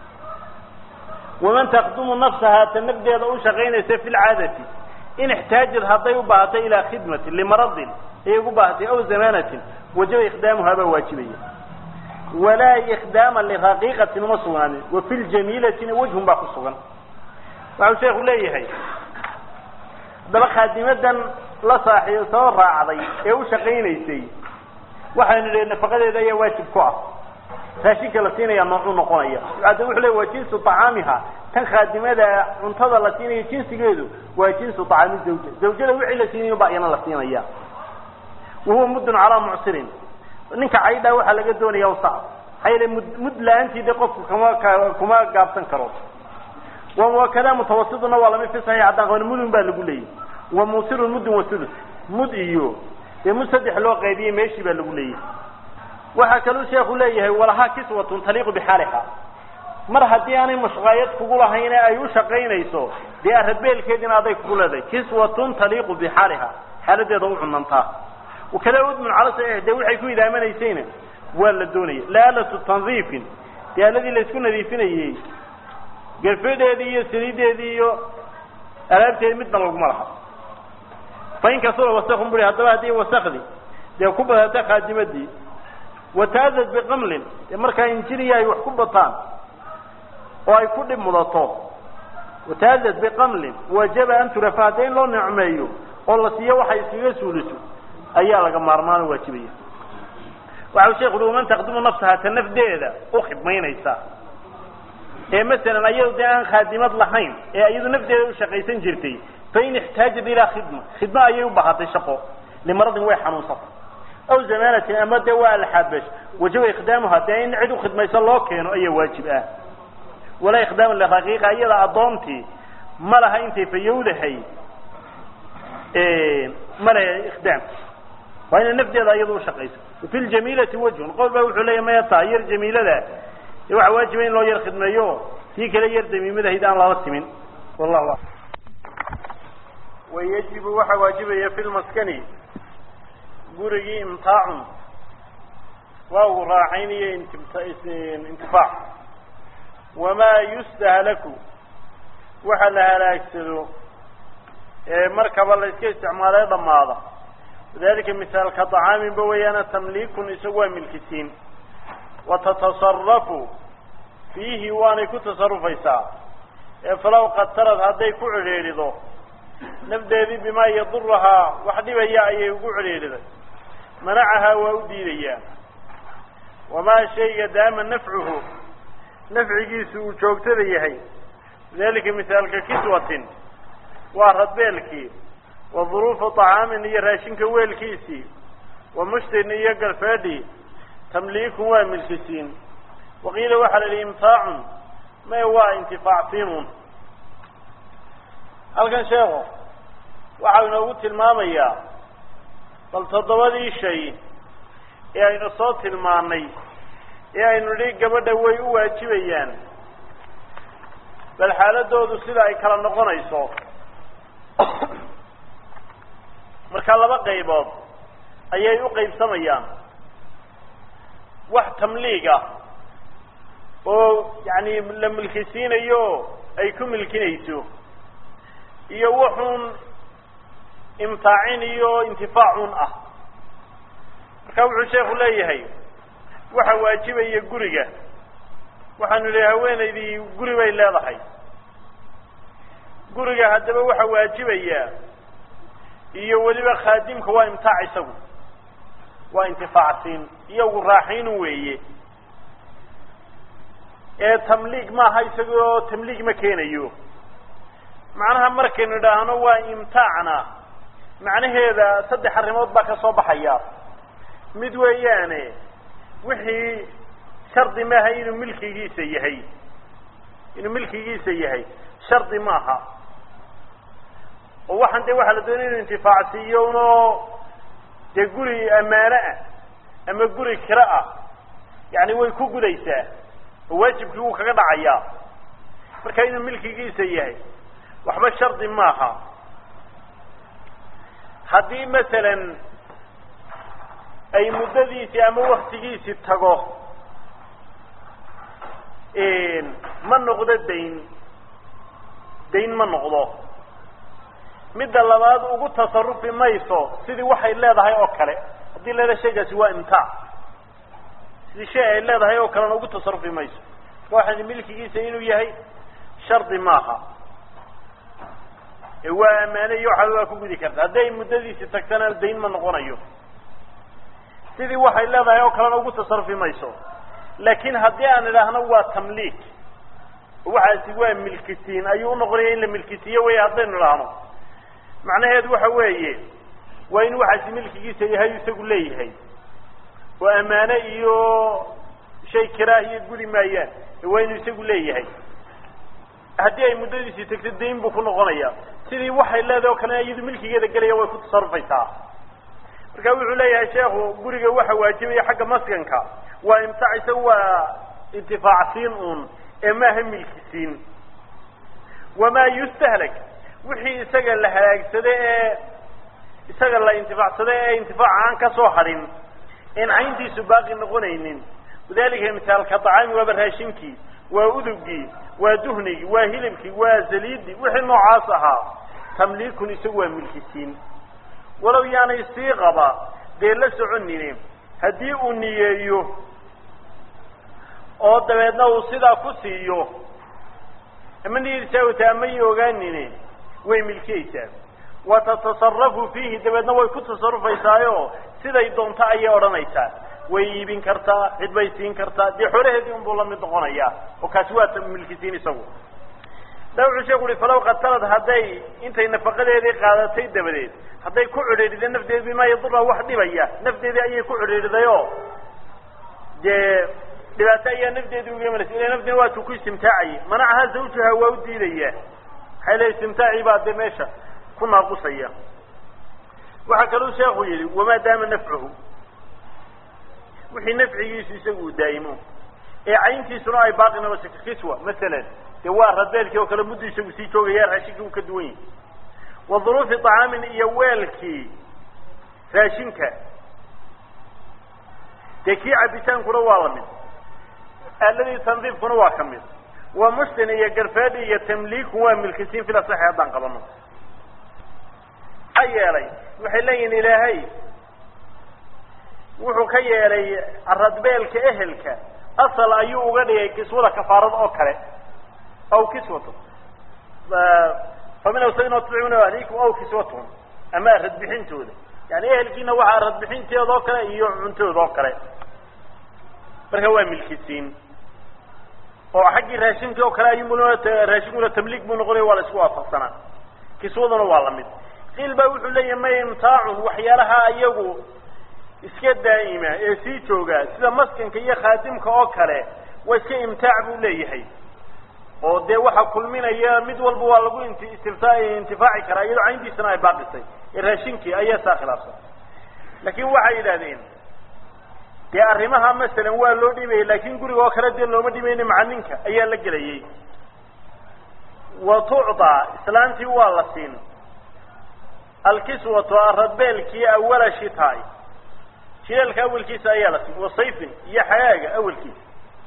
Speaker 1: waman takdumu nafsahaa ta nafdeeda u shaqaynaysa fi lcaadati in ixtaajad hadday u baahatay ilaa khidmatin limaradin ayay ugu baahatay aw zamaanatin wajaba ikhdaamuhaa baa waajibaya walaa ikdaama liraqiiqatin uma sugnaanin wa fi ljamiilatina wajhun baa ku sugan waxau sheekhu leeyahay haddaba khaadimadan la saaxiib soo raacday ee u shaqaynaysay waxaynu idhi nafaqadeeda ayaa waajib ku ah raashinka la siinaya noocuu noqonaya ada wuxuu leey waa jinsu طacaamiha tan khaadimada cuntada la siinayo jinsigeedu waa jinsu طacaami zawja zawjada wixii la siinayo ba iyana la siinaya wahuwa muddun calaa mucsirin ninka caydhaa waxaa laga doonaya usa maxaa yeele mud mud la-aantii de qofku kama kuma gaabsan karo wakada mutawasiduna waa lamid fi saxiix haddaan qaban mudun baa lagu leeyahy wa musirun mudun wa sulus mud iyo dee mud saddex loo qaybiyey meeshii baa lagu leeyahay waxaa kaluu sheekhu leeyahay walahaa kiswatun taliiqu bixaaliha mar haddii aanay mashqaayad kugu lahayn ee ay u shaqaynayso dee aradbeelkeediina aday kugu leedahay kiswatun taliiqu bixaaliha xaaladeeda u cunantaa wakada udmun cala saxiix dee waxay ku idaamanaysayna waa la doonaya laalatu tandiifin dee aladii laysku nadiifinayey garfedeedii iyo saliideedii iyo alaabteedi midna laguma laha fain kasura wasakun buri haddaba haddii wasakdi dee ku badata khaadimadii wataadad biqamlin dee markaa injiniya ay wax ku bataan oo ay ku dhib mudato wataadad biqamlin wajaba an turafa hadda in loo nicmeeyo oo la siiyo waxay iskaga suuliso ayaa laga maarmaano waajibaya waxau sheekhu ui man taqdimu nafsaha ta nafdeeda u khidmaynaysa ee masalan ayadu dee aan khaadimad lahayn ee iyadu nafteeda u shaqaysan jirtay fain ixtaajat ilaa khidma khidmo ayay u baahatay shaqo limaradin way xanuunsatay aw zamaanatin ama dee waa alxaabash wajaba ikhdaamuha dee in cid u khidmayso loo keeno ayaa waajib ah walaa ikhdaamu liraqiiqa iyada addoontii ma laha intay fayowdahay ma laha ikhdaam waa inay nafteeda iyadu ushaqayso wafi ljamiilati wajhun qowl baa wuxuu leeya maya taa yar jamiilada dee waxaa waajiba in loo yar khidmeeyo tii kale yar damiimadahayd aan lala timin wallahu a wayajibu waxaa waajibaya fi lmaskani gurigii imtaacun waa uu raaxaynayo intifaac wamaa yustahlaku waxa la halaagsado ee markaba la iska isticmaalay dhamaada wadalika misaalka طacaaminba weeyaana tamliikun isagu waa milkisiin watatasarafu fiihi waanay ku tasarufaysaa ee falaw qatarad hadday ku cidhiidhido nafdeedii bimaa yadurahaa wax dhibaya ayay ugu cidhiidhiday manacahaa waa u diidayaa wamaa shayga daama nafcuhu nafcigiisu uu joogtada yahay dalika misaalka kiswatin waa radbeelkii wa duruufu طacaamin iyo raashinka weelkiisii wa mushtin iyo galfeedhii tamliikun waa milkisiin waqiila waxaa la yihi imtaacun may waa intifaacsiinun halkan sheeko waxau inoogu tilmaamayaa bal toddobadii shay ee aynu soo tilmaanay ee aynu nidhi gabadha way u waajibayaan bal xaaladoodu sida ay kala noqonayso marka laba qaybood ayay u qaybsamayaan wax tamliig ah oo yani la milkisiinayo ay ku milkinayso iyo wuxuun imtaacin iyo intifaacun ah marka wuxuu sheekhu leeyahay waxa waajibaya guriga waxaanu idhi haweenaydii guri bay leedahay guriga haddaba waxa waajibaya iyo weliba khaadimka waa imtaac isagu waa intifaacsiin iyagu raaxiinu weeye ee tamliig maaha isagoo tamliig ma keenayo macnaha markaynu idhaahno waa imtaacna macnaheeda saddex arrimood baa ka soo baxaya mid weeyaane wixii shardi maaha inuu milkigiisa yahay inuu milkigiisa yahay shardi maaha oo waxaan dee waxaa la doonaya inu intifaacsiiyo unoo dee guri ammaano ah ama guri kiro ah yani way ku gudaysaa oo waajibkii wuu kaga dhacayaa marka inuu milkigiisa yahay waxba shardi maaha haddii masalan ay muddadiisii ama waktigiisii tago ma noqdo dayn dayn ma noqdo midda labaad ugu tasarufi mayso sidii waxay leedahay oo kale haddii leedahay shaygaasi waa imtaac sidii shay ay leedahay oo kalena ugu tasarufi mayso waxaan milkigiisa inuu yahay shardi maaha ee waa ammaane iyo waxaa waa ku gudi karta hadday muddadiisi tagtana dayn ma noqonayo sidii waxay leedahay oo kalena ugu tasarufi mayso laakiin haddii aan idhaahno waa tamliik waxaasi waa milkisiin ayuu unoqonaya in la milkisiiyo wey haddaynu idhaahno macnaheedu waxa weeye waa in waxaasi milkigiisa yahay isagu leeyahay oo ammaane iyo shay karaahiya gudi maayaan ee waa inuu isagu leeyahay haddii ay muddadiisii tagto dayn buu ku noqonaya sidii waxay leedahay oo kale iyadu milkigeeda gelaya way ku tasarufaysaa marka wuxuu leeyahay sheekhu guriga waxa waajibaya xagga maskanka waa imtaac isaga waa intifaacsiin uun ee maaha milkisiin wamaa yustahlak wixii isaga la halaagsaday ee isaga la intifaacsaday ee intifaaca aan kasoo hadhin een cayntiisu baaqi noqonaynin wadalika misaalka acaami waaba raashinkii waa udugii waa duhnigii waa hilibkii waa zaliidii wixii noocaas ahaa tamliikun isagu waa milkisiin walow yaanay sii qaba dee la soconine haddii uu niyeeyo oo dabeedna uu sidaa ku siiyo ama niyadiisaawata amay ogaanine way milkiyeysaa wa tatasarafu fiihi dabeedna way ku tasarufaysaayo siday doonto ayay odhanaysaa way iibin kartaa cid bay siin kartaa dee xoolaheedii unbuu lamid noqonayaa oo kaasi waa milkisiin isagu da wuxuu sheeku uhi falaw qatalad hadday intay nafaqadeedii qaadatay dabadeed hadday ku cidhiidhida nafteedi bimaa yadura wax dhibaya nafteedii ayay ku cidhiidhidayoo dee dhibaato ayaa nafteedii uga imanaysa ila nafteedi waatuu ku istimtaacayay manacaha zawjuha waa u diidaya maxay leey istimtaacii baa dee meesha ku naaqusaya waxaa kaluu sheekhu yidhi wamaa daama nafcuhu wixii nafcigiisu isagu uu daa'imo ee cayntiisuna ay baaqi noqoto kiswa masalan dee waa radbeelkii oo kale muddu isagu sii joogaya raashinkii uu ka duwan yahay wa duruufi طacaamin iyo weelkii raashinka dee kii cabitaankuna waa la mid aaladii tandiifkuna waa ka mid wa mushtin iyo garfaadi iyo tamliikun waa milkisiin fil asaxi haddaan qabano maxaa yeelay waxay leeyihin ilaahay wuxuu ka yeelay radbeelka ehelka asal ayuu uga dhigay kiswada kafaarada oo kale aw kiswatu famin awsadin tutcimuna ahlikum aw kiswatuhum ama radbixintooda yani ehelkiina waxaa radbixinteeda oo kale iyo cuntooda oo kale marka waa milkisiin oo xaggii raashinkii oo kale ayuu raashinkuna tamliik buu noqonaya waa la isku waafaqsanaa kiswaduna waa lamid qiil baa wuxuu leeyahay may imtaacun waxyaalaha iyagu iska daa'ima ee sii jooga sida maskanka iyo khaadimka oo kale waa iska imtaac buu leeyahay oo dee waxa kulminaya mid walba waa lagu int istifta intifaaci karaa iyadoo cayntiisana ay baaqisay ee raashinkii ayaa saa khilaafsan laakiin waxay yidhahdeen dee arrimaha masalan waa loo dhibayay laakin guriga oo kale dee looma dhibayna macaninka ayaa la gelayay wa tucdaa islaantii waa la siin alkiswatu aradbeelkii awala shitaay jileelka awelkiisa ayaa la siin wasayfin iyo xagaaga awelkiisa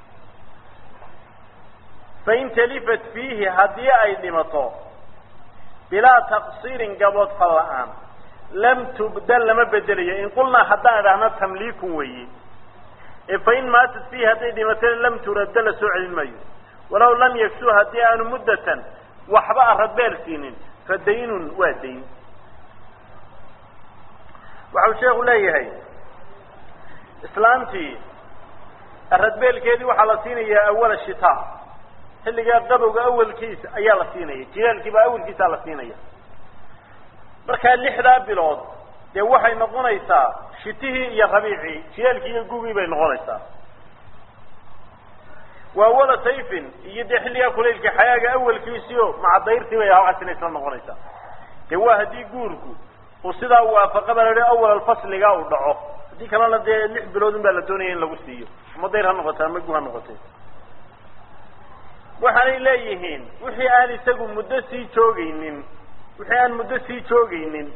Speaker 1: fain talifat fiihi haddii ay dhimato bilaa taqsiirin gabood fal la-aan lam tubdal lama bedelayo in qulnaa haddaan idhaahna tamliikun weeye ee fain maatat fiihi hadday dhimatana lam turadda la soo celin maayo walaw lam yaksu haddii aanu muddatan waxba a radbeel siinin fa daynun waa dayn waxau sheekhu leeyahay islaantii radbeelkeedii waxaa la siinayaa awala shitaa xilligaa qabowga awalkiisa ayaa la siinaya jilaalkiibaa awalkiisaa la siinaya markaa lixdaa bilood dee waxay noqonaysaa shitihii iyo rabiicii jilaalkii iyo gugii bay noqonaysaa waa awala sayfin iyo dee xilligaa kulaylka xayaaga awalkiisiio macadayrtii bay halkaasina isla noqonaysaa dee waa haddii guurku uu sidaa waafaqaba la awal alfasliga uu dhaco haddii kalena dee lix biloodun baa la doonaya in lagu siiyo ama dayr ha noqote ama gu ha noqotay waxaanay leeyihiin wixii aan isagu muddo sii joogaynin wixii aan muddo sii joogaynin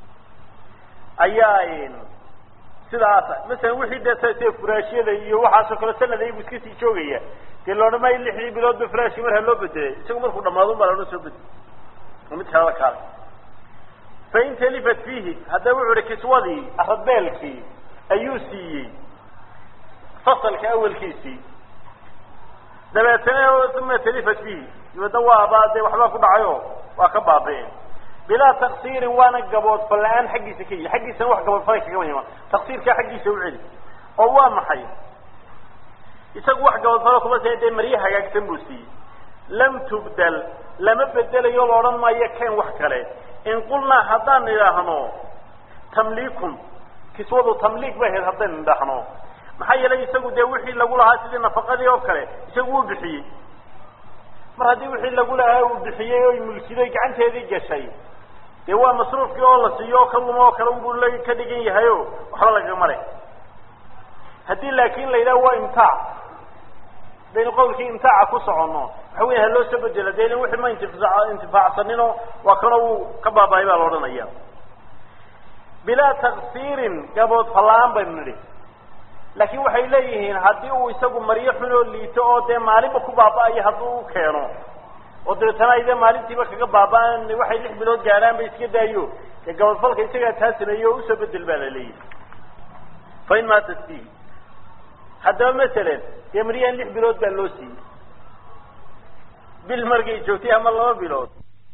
Speaker 1: ayaa sidaasa masalan wixii dee se furaashyada iyo waxaasoo kale sanad iyagu iska sii joogaya dee loodhan maayo lixdii biloodba furaashi mar ha loo bedelay isagu markuu dhamaadun baa loodhan soo bedel oo mid kalala kaala fain talifat fiihi haddaba wuxu uhi kiswadii radbeelkii ayuu siiyey fasalka awalkiisii dabeetana uma talifat fiihi dabeedna waaba dee waxbaa ku dhacayo waa ka baabi'een bilaa taksiirin waana gaboodfal la-aan xaggiisa ka yihi xaggiisana wax gaboodfalay kagama imaan taksiirkaa xaggiisa u celi oo waa maxay isagu wax gaboodfalo kuma si dee maryo hagaagsan buu siiyey lam tubdal lama bedelayo la odhan maayo keen wax kale in qulnaa haddaan idhaahno tamliikun kiswadu tamliik bay ahayd haddaynu idhaahno maxaa yeelay isagu dee wixii lagu lahaa sidii nafaqadii oo kale isagu wuu bixiyey mar haddii wixii lagu lahaa uu bixiyey oy mulkiday gacanteedii gashay dee waa masruufkii oo la siiyo oo ka lumo oo kale unbuu la ka dhigan yahay o waxba lagaga mare haddii laakin la yidhaha waa imtaac hadaynu qawlkii imtaaca ku soconno waxa weya ha loo soo bedela de ilin wixii ma intifa intifaacsanino waa kanoo uu ka baabaay baa la odhanaya bilaa taksiirin gabood fallaan baynu nidhi laakiin waxay leeyihiin haddii uu isagu maryo xun oo liito oo dee maalinba ku baaba-ayo hadduu u keeno oo dabeetana ay dee maalintiiba kaga baaba-aan waxay lix bilood gaadhaan ba iska daayo dee gabodfalka isagaa taa sameeyo oo usoo bedel baa la leeyihi fa in maatat fiihi haddaba masalan dee maryahan lix bilood baa loo siiyey bil markay joogtay ama laba bilood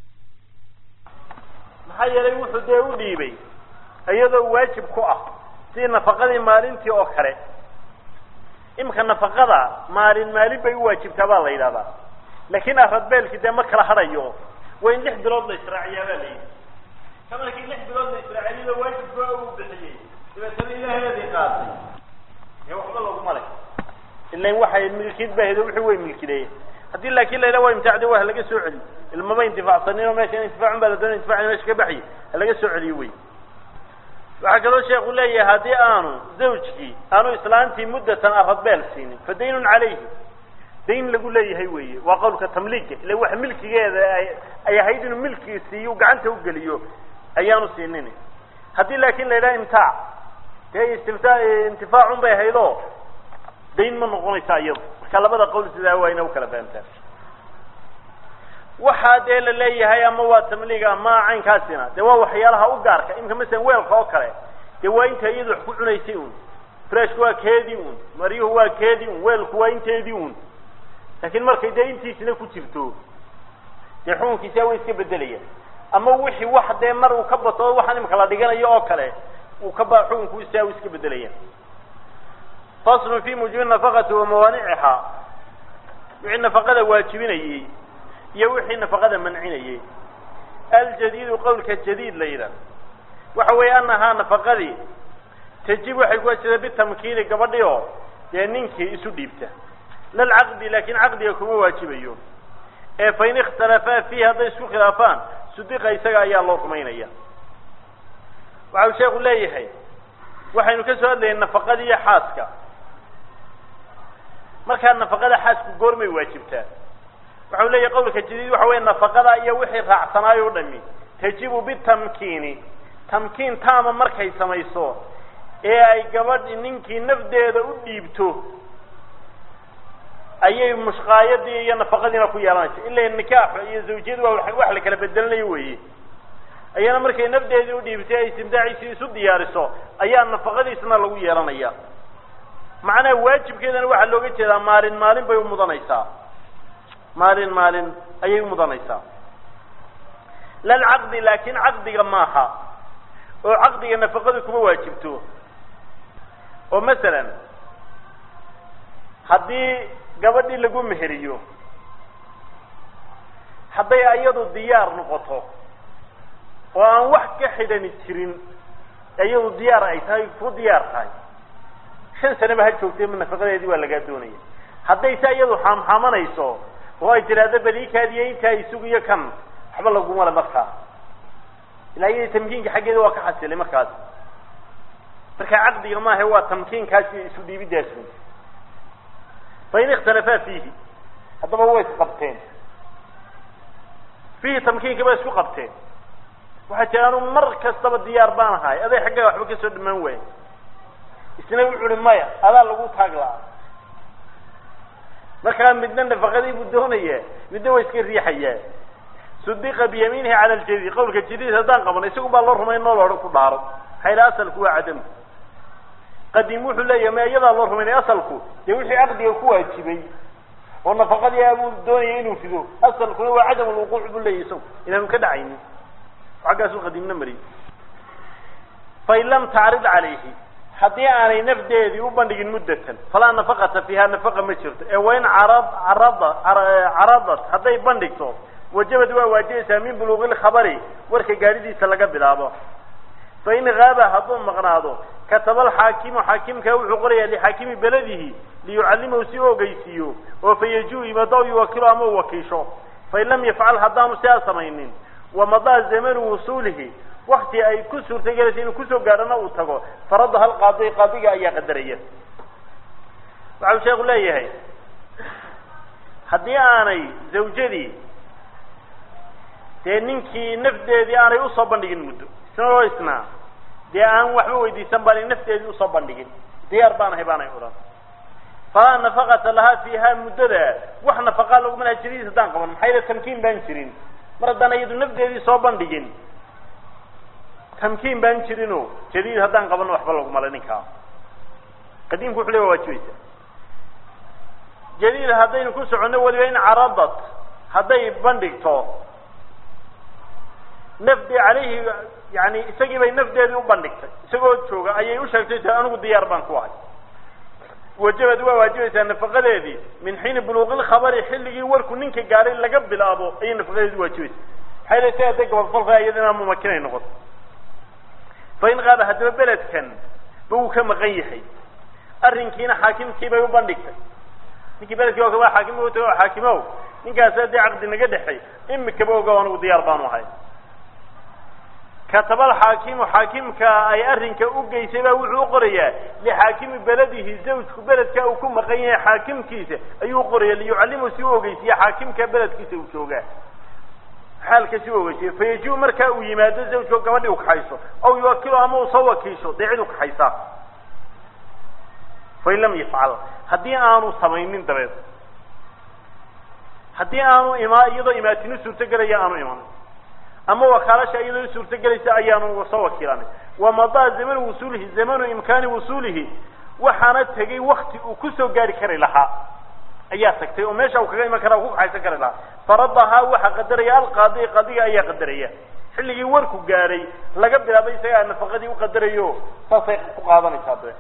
Speaker 1: maxaa yeelay wuxuu dee u dhiibay iyadoo waajib ku ah sidii nafaqadii maalintii oo kale imika nafaqada maalin maalin bay u waajibtaa baa la yidhahdaa laakin aradbeelki dee ma kala hadhayo waa in lix bilood la israaciyaa baa la yidhi ka markii lix bilood la israaciyaba waajibka uu bixiyey dabeetana ilaaheedii qaatay dee waxba laguma leh ilan waxay milkiid ba hedo wixii way milkideye haddii laakin la yidhaha waa imtaacdi waa halaga soo celi ilmaba intifaacsanin oo meesha intifaacun baa la doonay intifacin meesha ka baxyi halaga soo celiyo wey waxaa kaloo sheekhu leeyahay haddii aanu zawjkii aanu islaantii muddatan aradbeel siinin fa daynun calayhi dayn lagu leeyahay weeye waa qawlka tamliiga ila wax milkigeeda ay ahayd inuu milkii siiyo gacanta ugeliyo ayaanu siinin haddii laakin la yidhaha imtaac dee istimta intifaacun bay ahayd oo dayn ma noqonaysa iyadu marka labada qowl sidaa waa ina ukala fahamtaan waxaa dee la leeyahay ama waa tamliig ama caynkaasina dee waa waxyaalaha u gaarka imika masalan weelka oo kale dee waa inta iyadu wax ku cunaysay un freshku waa keedii un maryuhu waa keedii un weelku waa inteedii un laakiin markay dee intiisina ku jirto dee xukunkiisa way iska bedelayaan ama wixii wax dee mar uu ka bato waxaan imika la dhiganayo oo kale uu ka ba xukunkiisa way iska bedelayaan faslun fi mujibi nafaqati wa mawaaniciha wixii nafaqada waajibinayey iyo wixii nafaqada mancinayey aljadiidu qawlka jadiid la yidhaah waxa weeye anahaa nafaqadii tajib waxay ku wajibtaa bitamkiini gabadhi oo dee ninkii isu dhiibta lalcaqdi laakin caqdiga kuma waajibayo ee fain ikhtalafaa fiihi hadday isku khilaafaan sudiqa isaga ayaa loo rumaynaya waxa uu sheeku leeyahay waxaynu ka soo hadlayay nafaqadii iyo xaaska markaa nafaqada xaasku goormay waajibtaa waxa u leeyahay qawlka jadiid waxa weya nafaqada iyo wixii raacsanaayo o dhami tajibu bitamkiini tamkiin taama markay samayso ee ay gabadhi ninkii nafdeeda u dhiibto ayay mushqaayadii iyo nafaqadiina ku yeelanaysa ila nikaaxu iyo zawjiyadu waa wax la kala bedelanayo weeye ayana markay nafdeedii u dhiibtay ay istimtaaciisii isu diyaariso ayaa nafaqadiisna lagu yeelanaya macnaha waajibkeedana waxaa looga jeedaa maalin maalin bay umudanaysaa maalin maalin ayay umudanaysaa lalcaqdi laakin caqdiga maaha oo caqdiga nafaqadu kuma waajibto oo masalan haddii gabadhii lagu meheriyo hadday iyadu diyaar noqoto oo aan wax ka xidhani jirin iyadu diyaar ay tahay ku diyaar tahay shan sanaba ha joogtay nafaqadeedii waa lagaa doonaya hadday se iyadu xaamxaamanayso oo ay tiraahdo baliikaadiyo intaa isugiyo kan waxba laguma le markaa ilaa iyada tamkiinka xaggeeda waa ka xasilay markaas marka caqdiga maaha waa tamkiinkaasi isu dhiibidaas fain ikhtalafaa fiihi haddaba way isqabteen fiihi tamkiinka bay isku qabteen waxaa jira anu mar kastaba diyaar baan ahay aday xaggaa waxba kasoo dhamaan waaya isna wuxu uhi maya adaa lagu taag la-a markaa midna nafaqadii buu doonaya midna waa iska riixayaa sudiqa biyamiinihi cala ljadiid qawlka jadiid haddaan qabano isagu baa loo rumayn noo loodhan ku dhaaro maxayla asalku waa cadam qadim wuxuu leeyahay ma iyadaa loo rumaynay asalku dee wixii caqdiga ku waajibay oo nafaqadii abuu doonaya inuu fido asalkuna waa cadam lwuquuc buu leeyahy isagu inaanu ka dhacaynin xaggaasuu qadiimna mariyay fain lam tacrid calayhi haddii aanay nafdeedii u bandhigin muddatan falaa nafaqata fiiha nafaqa ma jirto ee wain carad carada caradat hadday bandhigto wajabad waa waajibaysaa min buluuqi lkhabari warka gaadhidiisa laga bilaabo fain haaba hadduu maqnaado kataba alxaakimu xaakimka wuxuu qorayaa lixaakimi beladihi liyucallimahu si u ogeysiiyo oo fayajiu yimaado aw yuwakilu ama u wakiisho fain lam yafcal haddaanu sidaa samaynin wamadaa zamanu wusuulihi wakti ay ku suurtagelaysa inuu kusoo gaadhana uu tago faradaha alqaadi qaadiga ayaa qadaraya waxau sheekhu leeyahay haddii aanay zawjadii dee ninkii nafdeedii aanay usoo bandhigin muddo isnao isnaa dee aan waxba weydiisan baanay nafteedii usoo bandhigin diyaar baan ahay baanay odhan falaa nafaqata lahaa fiiha muddada wax nafaqaa laguma laha jadiid haddaan qaban maxaa yale tamkiin baan jirin mar haddaan iyadu nafdeedii soo bandhigin tamkiin baan jirino jadiid haddaan qabanno waxba laguma le ninkaa qadiimku wuxu le waa waajibaysa jadiid haddaynu ku soconno weliba in caradad hadday bandhigto nafdi calayhi yani isagii bay nafdeedii u bandhigtay isagoo jooga ayay u sheegtay ta anigu diyaar baan ku ahay wajabad waa waajibaysaa nafaqadeedii min xiini buluuqi lkhabari xilligii warku ninka gaadhay laga bilaabo ayay nafaqadeedi waajibaysa maxay le si hadday gabadfalka iyadina mumakinay noqoto fa in qaaba haddaba beledkan ba uu ka maqan yahay arrinkiina xaakimkii bay u bandhigtay ninkii beledkii oo kaba xaakim u tago xaakimow ninkaas haddii caqdi naga dhexay imikaba ogow anigu diyaar baanu ahay kataba alxaakimu xaakimka ay arrinka u geysay baa wuxuu u qorayaa lixaakimi beladihi zawjku beledka uu ku maqan yahay xaakimkiisa ayuu u qoraya liyucallimu si u ogeysiya xaakimka beledkiisa uu joogaa xaalka si u ogeysiya fayajiu markaa uu yimaado zawjko gabadhii u kaxayso aw yuwakilu ama uu soo wakiisho dee cid u kaxaysaa fain lam yafcal haddii aanu samaynin dabeed haddii aanu ima iyadoo imaatinu suurtogelaya aanu iman ama wakaalasha iyadoo suurtogelaysa ayaanu soo wakiilanay wamadaa zamanu wusuulihi zamanu imkaani wusuulihi waxaana tegay wakti uu kusoo gaari kari lahaa ayaa tagtay oo meesha uu kaga iman kara ku kaxaysan kari lahaa faradahaa waxaa qadaraya alqaadi qaadiga ayaa qadaraya xilligii warku gaadhay laga bilaabay isagaa nafaqadii u qadarayo saasay ku qaadanaysaa dabe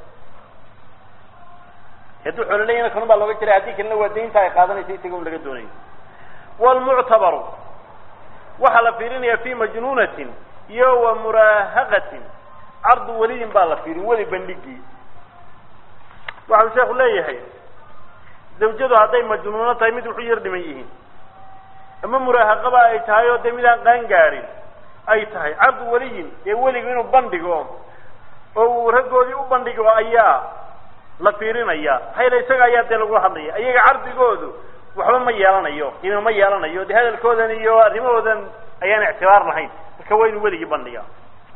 Speaker 1: hadduu xoolo leeyana kanun baa looga jiray haddii kalena waa daynta ay qaadanaysa isaga un laga doonayo wlmuctabaru waxaa la fiirinaya fi majnuunatin iyo wa muraahaqatin cardu welidin baa la fiirin weli bandhigii waxau sheeku leeyahay zawjadu hadday majnuuno tahay mid wuxu yar dhiman yihiin ama muraahaqaba ay tahay oo dee mid aan qaan gaadhin ay tahay cardu weliyin dee weligu inuu bandhigo oo uu raggoodii u bandhigo ayaa la fiirinaya maxaa yale isaga ayaa dee lagu hadlaya iyaga cardigoodu waxba ma yeelanayo qiimo ma yeelanayo de hadalkoodan iyo arrimahoodan ayaan ictibaar lahayn marka waa inuu weligii bandhiga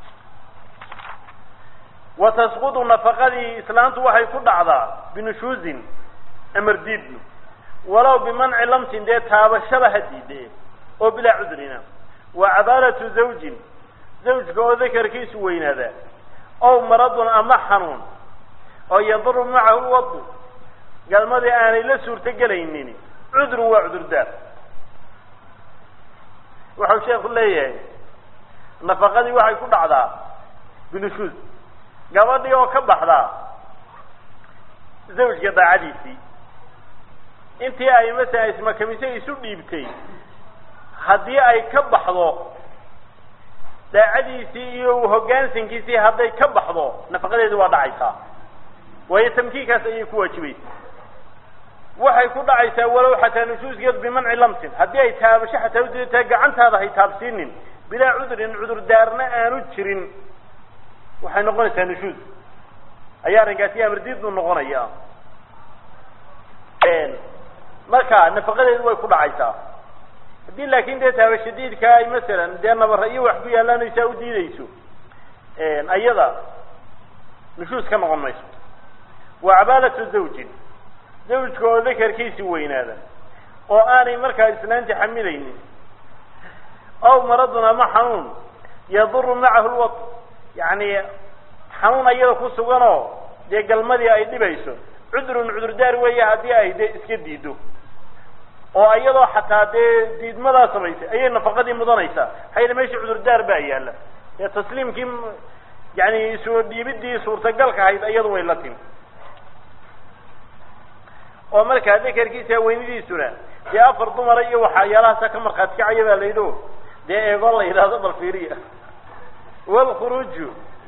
Speaker 1: wa tasqudu nafaqadii islaantu waxay ku dhacdaa binushuuzin amar diidnu walow bimanci lamtin dee taabashaba ha diide oo bilaa cudrina wa cabaalatu zawjin zawjka oo dakarkiisu weynaadaa ow maradun ama xanuun oo yaduru macahu lwadu galmadii aanay la suurto gelaynin cudrun waa cudurdaar waxau sheeku leeyahay nafaqadii waxay ku dhacdaa binushuuz gabadhii oo ka baxdaa zawjka daacadiisii intii ay masalan ismakamise isu dhiibtay haddii ay ka baxdo daacadiisii iyo hoggaansankiisii hadday ka baxdo nafaqadeedi waa dhacaysaa waayo tamkiinkaas ayay ku waajibaysa waxay ku dhacaysaa walow xataa nushuuskeed bimanci lamtin haddii ay taabasho xataa udiitaa gacantaada hay taabsiinin bilaa cudrin cudurdaarna aanu jirin waxay noqonaysaa nushuus ayaa arrinkaasi amardiidnu noqonaya marka nafaqadeedu way ku dhacaysaa haddii laakin dee taabashadiidka ay masalan dee nabara iyo wax ku yaallaanaysaa u diideyso ayada nushuus ka noqon mayso wa cabaalatu zawjin zawjka oo dakarkiisi weynaada oo aanay markaa islaanti xamilaynin aw maradun ama xanuun yaduru macahu lwad yani xanuun ayada ku suganoo dee galmadii ay dhibayso cudrun cudurdaar weeye haddii ay dee iska diido oo iyadoo xataa dee diidmadaa samaysay ayay nafaqadii mudanaysaa hayla meesha cudurdaar baa yaalla dee tasliimkii yani soo dhiibidii suurtagalka ahayd iyadu way la timi oo markaa dakarkiisa weynidiisuna dee afar dumara iyo waxyaalahaasa ka markhaati kacaya baa layidhi o dee eegoo la yidhaahdo bal fiiriya walkhuruuju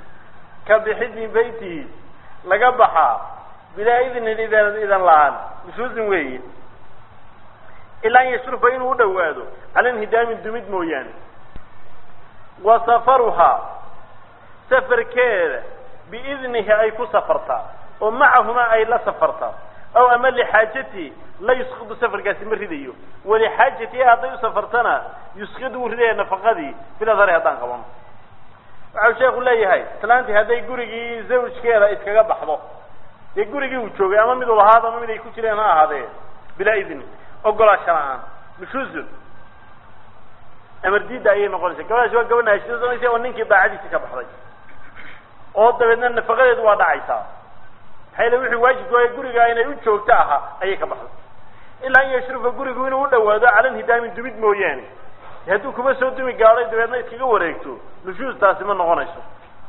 Speaker 1: ka bixid min beytihi laga baxaa bilaa idnin idan idan la-aan nusuusin weeye ilaa an yashrufa inuu u dhowaado cala inhidaamin dumid mooyaane wa safaruhaa safarkeeda biidnihi ay ku safartaa oo macahuma ay la safartaa aw ama lixaajatihi la yusqidu safarkaasi ma ridayo walixaajatihi hadday u safartana yusqidu wuu ridaya nafaqadii biladari haddaan qabano waxau sheeku leeyahay islaantii hadday gurigii zawjkeeda iskaga baxdo dee gurigii uu joogay ama mid uu lahaado ama mid ay ku jireen ha ahaadee bilaa idni ogolaasha la-aan nushuzun amar diidda ayay noqonaysa gabadhaasi waa gabadh naashidoonaysa oo ninkii daacadiisi ka baxday oo dabeedna nafaqadeedu waa dhacaysaa maxaa yele wixii waajibku waaya guriga inay u joogto ahaa ayay ka baxday ilaa an yashrufa gurigu inuu u dhawaado cala nhidaamin dumid mooyaane hadduu kuma soo dumi gaadhay dabeedna iskaga wareegto nushuustaasi ma noqonayso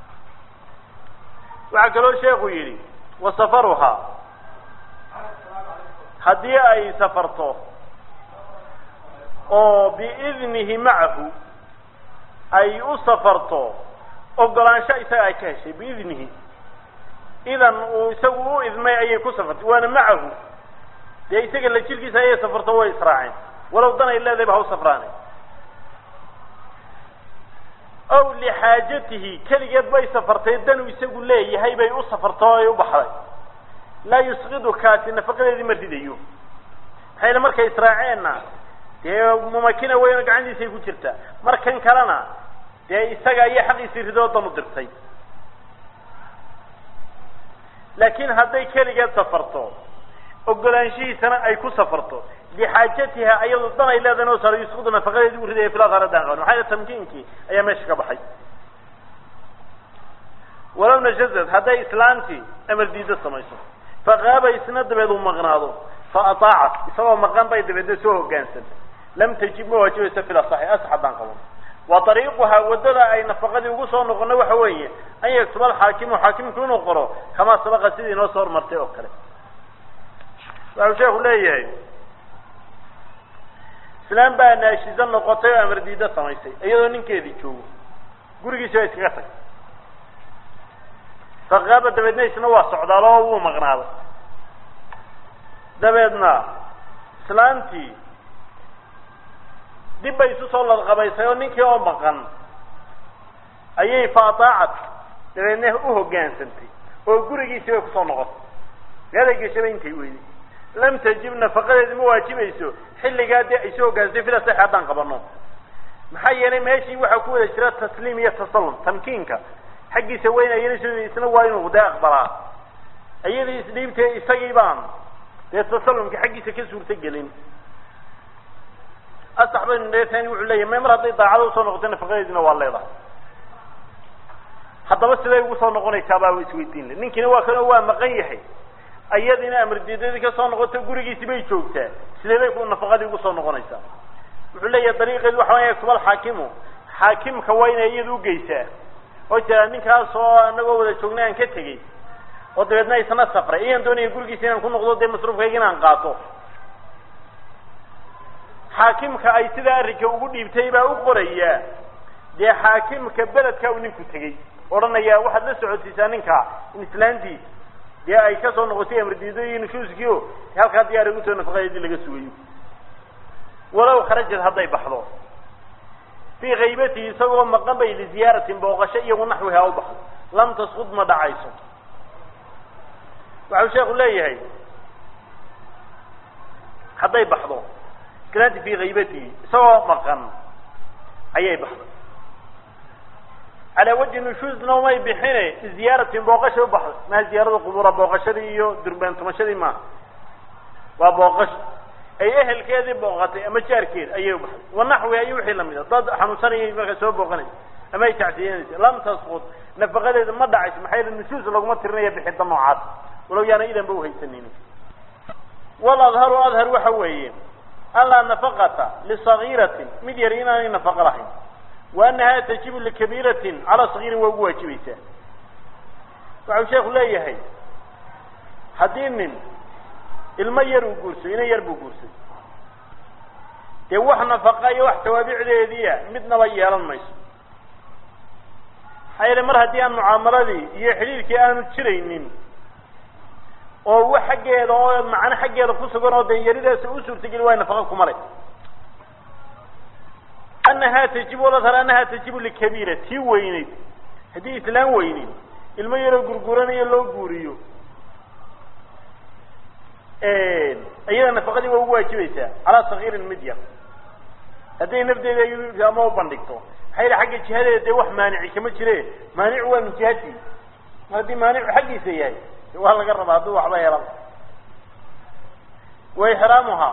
Speaker 1: waxaa kaloo sheekhu yidhi wa safaruhaa haddii ay safarto oo biidnihi macahu ay u safarto ogolaansho isaga ay ka heshay biidnihi idan uu isagu u idmay ayay ku safartay waana macahu dee isaga la jirkiisa ayay safarto way israaceen walow dan ay leedahay ba ha u safraane ow lixaajatihi keligeed bay safartay danuu isagu leeyahay bay u safarto o ay u baxday laa yusqidu kaasi nafaqadeedii ma ridayo maxaa yele markay israaceenna dee mumakina weyno gacantiisay ku jirtaa markan kalena dee isaga ayaa xaqiisii ridoo dan u dirtay laakiin hadday keligeed safarto ogolaanshihiisana ay ku safarto lixaajatiha ayadu dan ay leedahay noo saaro yusqudu nafaqadeedii u ridaya filasaradaan qaban maxaa yele tamkiinkii ayaa meesha ka baxay walow najazad hadday islaantii amar diido samayso faqaaba isna dabeed uu maqnaado fa ataacat isagoo maqan bay dabeedna soo hogaansan lam tajib ma waajibayso fil asaxi asax haddaan qaban wa ariiquhaa waddada ay nafaqadii ugu soo noqono waxa weeye an yaktuba alxaakimu xaakimku inuu qoro kamaa sabaqa sidii inoo soo hormartay oo kale waxau sheeku leeyahay islaan baa naashiza noqotay oo amar diida samaysay iyadoo ninkeedii joogo gurigiisi waa iskaga tag faqaaba dabeedna isna waa socdaal oo wuu maqnaaday dabeedna islaantii dib bay isu soo ladqabaysay oo ninkii oo maqan ayay faataacat dabeedna u hoggaansantay oo gurigiisii bay kusoo noqotay meelay geshaba intay weyday lam tajib nafaqadeedi ma waajibayso xilligaa dee ay soo hoggaansatay fila sax haddaan qabano maxaa yeelay meeshii waxaa ku wada jira tasliim iyo tasallum tamkiinka xaggiisa weyn ayana isna waa inuu dee aqbalaa iyadii isdhiibtee isagii baan dee tasallumka xaggiisa ka suurta gelin asax baynu dheetani wuxuu leeyahy may mar hadday daacada usoo noqoto nafaqadeedina waa leedahay haddaba siday ugu soo noqonaysaa baa isweydiin le ninkiina waa kanoo waa maqan yahay ayadiina amardiidadii kasoo noqoto gurigiisi bay joogtaa sidee bay ku nafaqadii ugu soo noqonaysaa wuxuu leeyahay dariiqeedu waxa waya yaktub alxaakimu xaakimka waa inay iyada ugeysaa oo tiraa ninkaas oo anagoo wada joognay aan ka tegey oo dabeedna isna safray iyaan doonaya gurigiisa inaan ku noqdo dee masruufkayga inaan qaato xaakimka ay sidaa arrinka ugu dhiibtay baa u qorayaa dee xaakimka beledka uu ninku tegey odhanayaa waxaad la socodsiisaa ninkaa in islaantiis dee ay kasoo noqotay amardiido iyo nushuuskii o halkaa diyaar ugu soo nafaqadeedii laga sugayo walow kharajad hadday baxdo fii kaybatihi isagoo maqan bay liziyaaratin booqasho iyagu naxwihaa u baxdo lam tasqud ma dhacayso waxau sheeku leeyahay hadday baxdo islaanti fii kaybatihi isagoo maqan ayay baxday calaa wajhi nushuuzna umay bixine liziyaaratin booqasha u baxday maha ziyaarada qubuura booqashadii iyo durbaan tumashadii maaha waa booqasho ay ehelkeedii booqatay ama jaarkeed ayay u baxday wanaxwi ayo wixii lamid a dad xanuunsanayay markaa soo booqanaysa ama ay tacsiyanaysa lam tasqud nafaqadeeda ma dhacayso maxaa yeele nushuus laguma tirinaya bixinta noocaas walow yaana idanba uhaysanaynin wal adharu adhar waxa weeye an laa nafaqata lisagiiratin mid yar inaanay nafaqo lahayn wa anaha tajibu likabiiratin calaa sagiirin waa ugu waajibaysaa waxau sheeku leeyahay haddii nin ilmo yar uu guursayo ina yar buu guursaday dee wax nafaqa iyo wax tawaabicdeediia midnaba yeelan mayso maxaa yeele mar haddii aan mucaamaladii iyo xidhiirkii aanu jiraynin oo wax xaggeeda oo macno xaggeeda ku sugan oo danyaridaasi u suurtageli waay nafaqa kuma le anahaa tajibu oladhar anahaa tajibu likabiira tii weyneyd haddii islaan weyneyd ilmo yaroo gurguranayo loo guuriyo iyada nafaqadii waa ugu waajibaysaa calaa sagiirin mid yar hadday nafdeeda ama u bandhigto maxaa yidhi xagga jihadeeda dee wax maanici kama jire maanicu waa min jihati mar haddii maanicu xaggiisa yahay waa laga rabaa hadduu waxba helan wa ixraamuhaa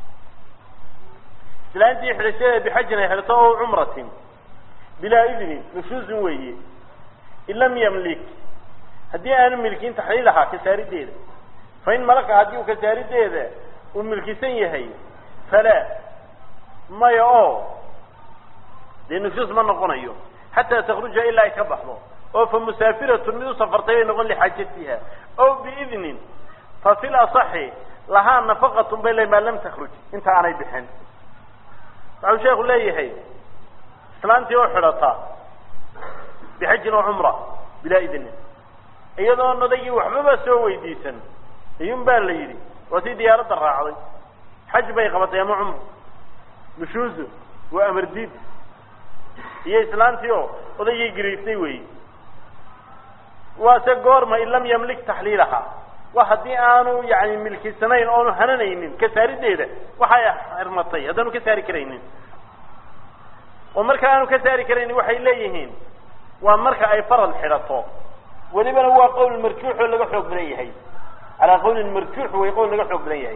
Speaker 1: islaantii xidhashadeeda bixajin ay xidhato o cumratin bilaa idnin nushuusin weeye in lam yamlik haddii aanu milkin taxliilahaa kasaarideeda fain malaka haddii uu kasaarideeda uu milkisan yahay falaa maya oo dee nushuus ma noqonayo xataa takruja ilaa ay ka baxdo oo fa musaafiratun mid u safartay ay noqon lixaajatiha ow biidnin fa fi lasaxi lahaa nafaqatun bay le maa lam takruj inta aanay bixin waxau sheeku leeyahay islaantii oo xidhata bixajin oo cumra bilaa idnin iyadoo nodagii waxbaba soo weydiisan iyun baa la yidhi waa tii diyaaradda raacday xaj bay qabatay ama cumra nushuuzu waa amar diid iyo islaantii oo odaygii gariirtay weyi waase goorma in lam yamlik taxliilaha wa haddii aanu yani milkisanayn oonu hananaynin kasaarideeda waxay xirmatay haddaanu ka saari karaynin oo marka aanu ka saari karaynin waxay leeyihiin waa marka ay farad xidhato welibana waa qowl marjuux oo laga xoog badan yahay calaa qawlin marjuux way qowl laga xoog badan yahay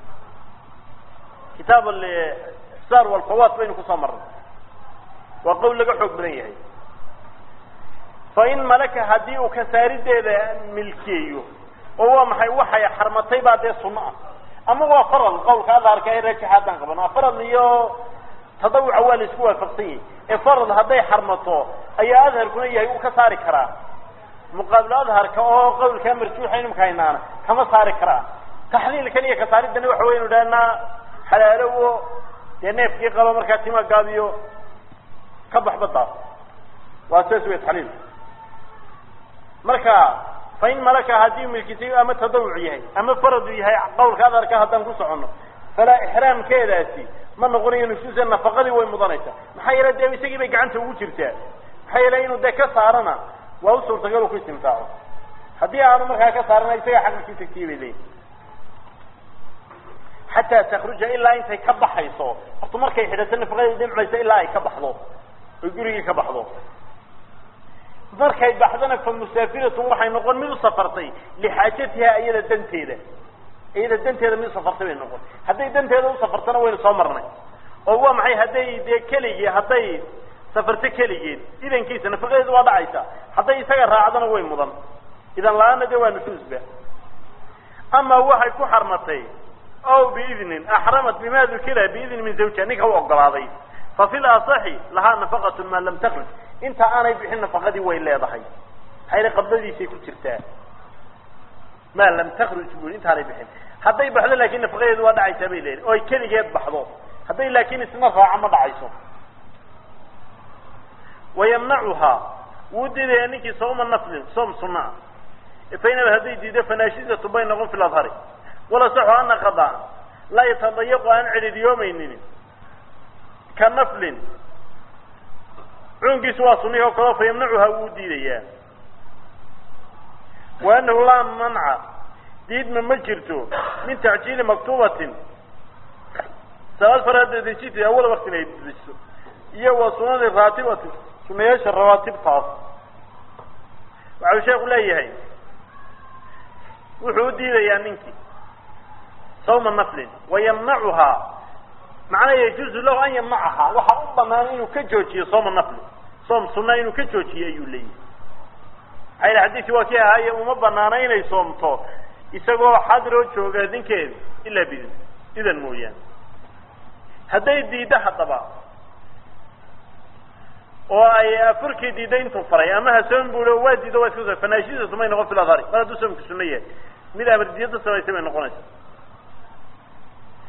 Speaker 1: kitaab sar walfawaat baynu kusoo marnay waa qowl laga xoog badan yahay fa in malaka haddii uu kasaarideeda milkeeyo oo waa maxay waxay xarmatay baa dee sunno ah ama waa faral qawlka adhaarka ee rajaxa haddaan qaban waa faral iyo tadawuca waa la isku waafaqsan yahay ee faral hadday xarmato ayaa adharkuna yahay uu ka saari karaa muqaabil adharka oo qawlkaa marjuuxa inimka haynaana kama saari karaa taxliilkan iyo kasaaridana waxa waynu dhahnaa xalaalowo dee neefkii qaba markaa tima gaabiyo ka bax badaas waa saas wey taxliil marka fa in malaka haddii milkisay ama tadawuc yahay ama faradu yahay qawlka adarka haddaan ku soconno falaa ixraamkeedaasi ma noqonayo nushuusa nafaqadii way mudanaysaa maxaa yeele dee isagii bay gacanta ugu jirtaa maxaa yeele inuu dee ka saarana waa u suurtagal u ku istimtaaco haddii aanu markaa ka saarana isagaa xaqilkii tagtiyay bay leeyihin xataa takruja ilaa intay ka baxayso horta markay xidhato nafaqadii dhimcaysa ilaa ay ka baxdo oy gurigii ka baxdo markay baxdana fa musaafiratun waxay noqon mid u safartay lixaajatiha iyada danteeda iyada danteeda mid usafartay bay noqon hadday danteeda usafartana waynu soo marnay oo waa maxay hadday dee keligii hadday safarto keligeed idankiisa nafaqadeedu waa dhacaysa hadday isaga raacdana way mudan idan la-aana dee waa nushuusba ama waxay ku xarmatay ow biidnin axramat bima dukira biidni min zawjiha ninka u ogolaaday fa fi lasaxi lahaa nafaqatu maa lam takruj inta aanay bixin nafaqadii way leedahay maxayna qabdadiisay ku jirtaa maa lam takruj bui intaanay bixin hadday baxdo laakin nafaqadeedu waa dhacaysaa bay leedahay oo ay keligeed baxdo hadday laakin isna raaco ma dhacayso wayamnacuhaa wuu diidayaa ninkii sawma naflin soom sunaa fainaba hadday diido fanaashidatu bay noqon fi ladhari wala saxu ana qadaa laa yatadayaqu aan cidhidiyoomaynin ka naflin cuunkiisu waa sunnihi oo kaleo fa yamnacuhaa wuu diidayaa wa anahu laa manca diidma ma jirto min tacjiili maktuubatin salaad faraada dejiti awala waktin ay dejiso iyo wa sunani raatibatin sunayaasha rawaatibtaas waxau sheeku leeyahay wuxuu u diidayaa ninkii sawma naflin wayamnacuhaa macnaa yajuuzu lahu an yamnacahaa waxaa u banaan inuu ka joojiyo sooma nafli soom sunna inuu ka joojiyo ayuu leeyahay maxaa yidhi xadiidkii waa kii ahaaye uma banaana inay soomto isagoo xadiroo jooga ninkeeda ilaa bidin idan mooyaane hadday diiddo haddaba oo ay afurkii diidday intuu faray ama hasoon buulo waa diido waa iska so fanaashidatu may noqon filadhari mar hadduu soomku sunno yahay mid amardiyada samaysay bay noqonaysa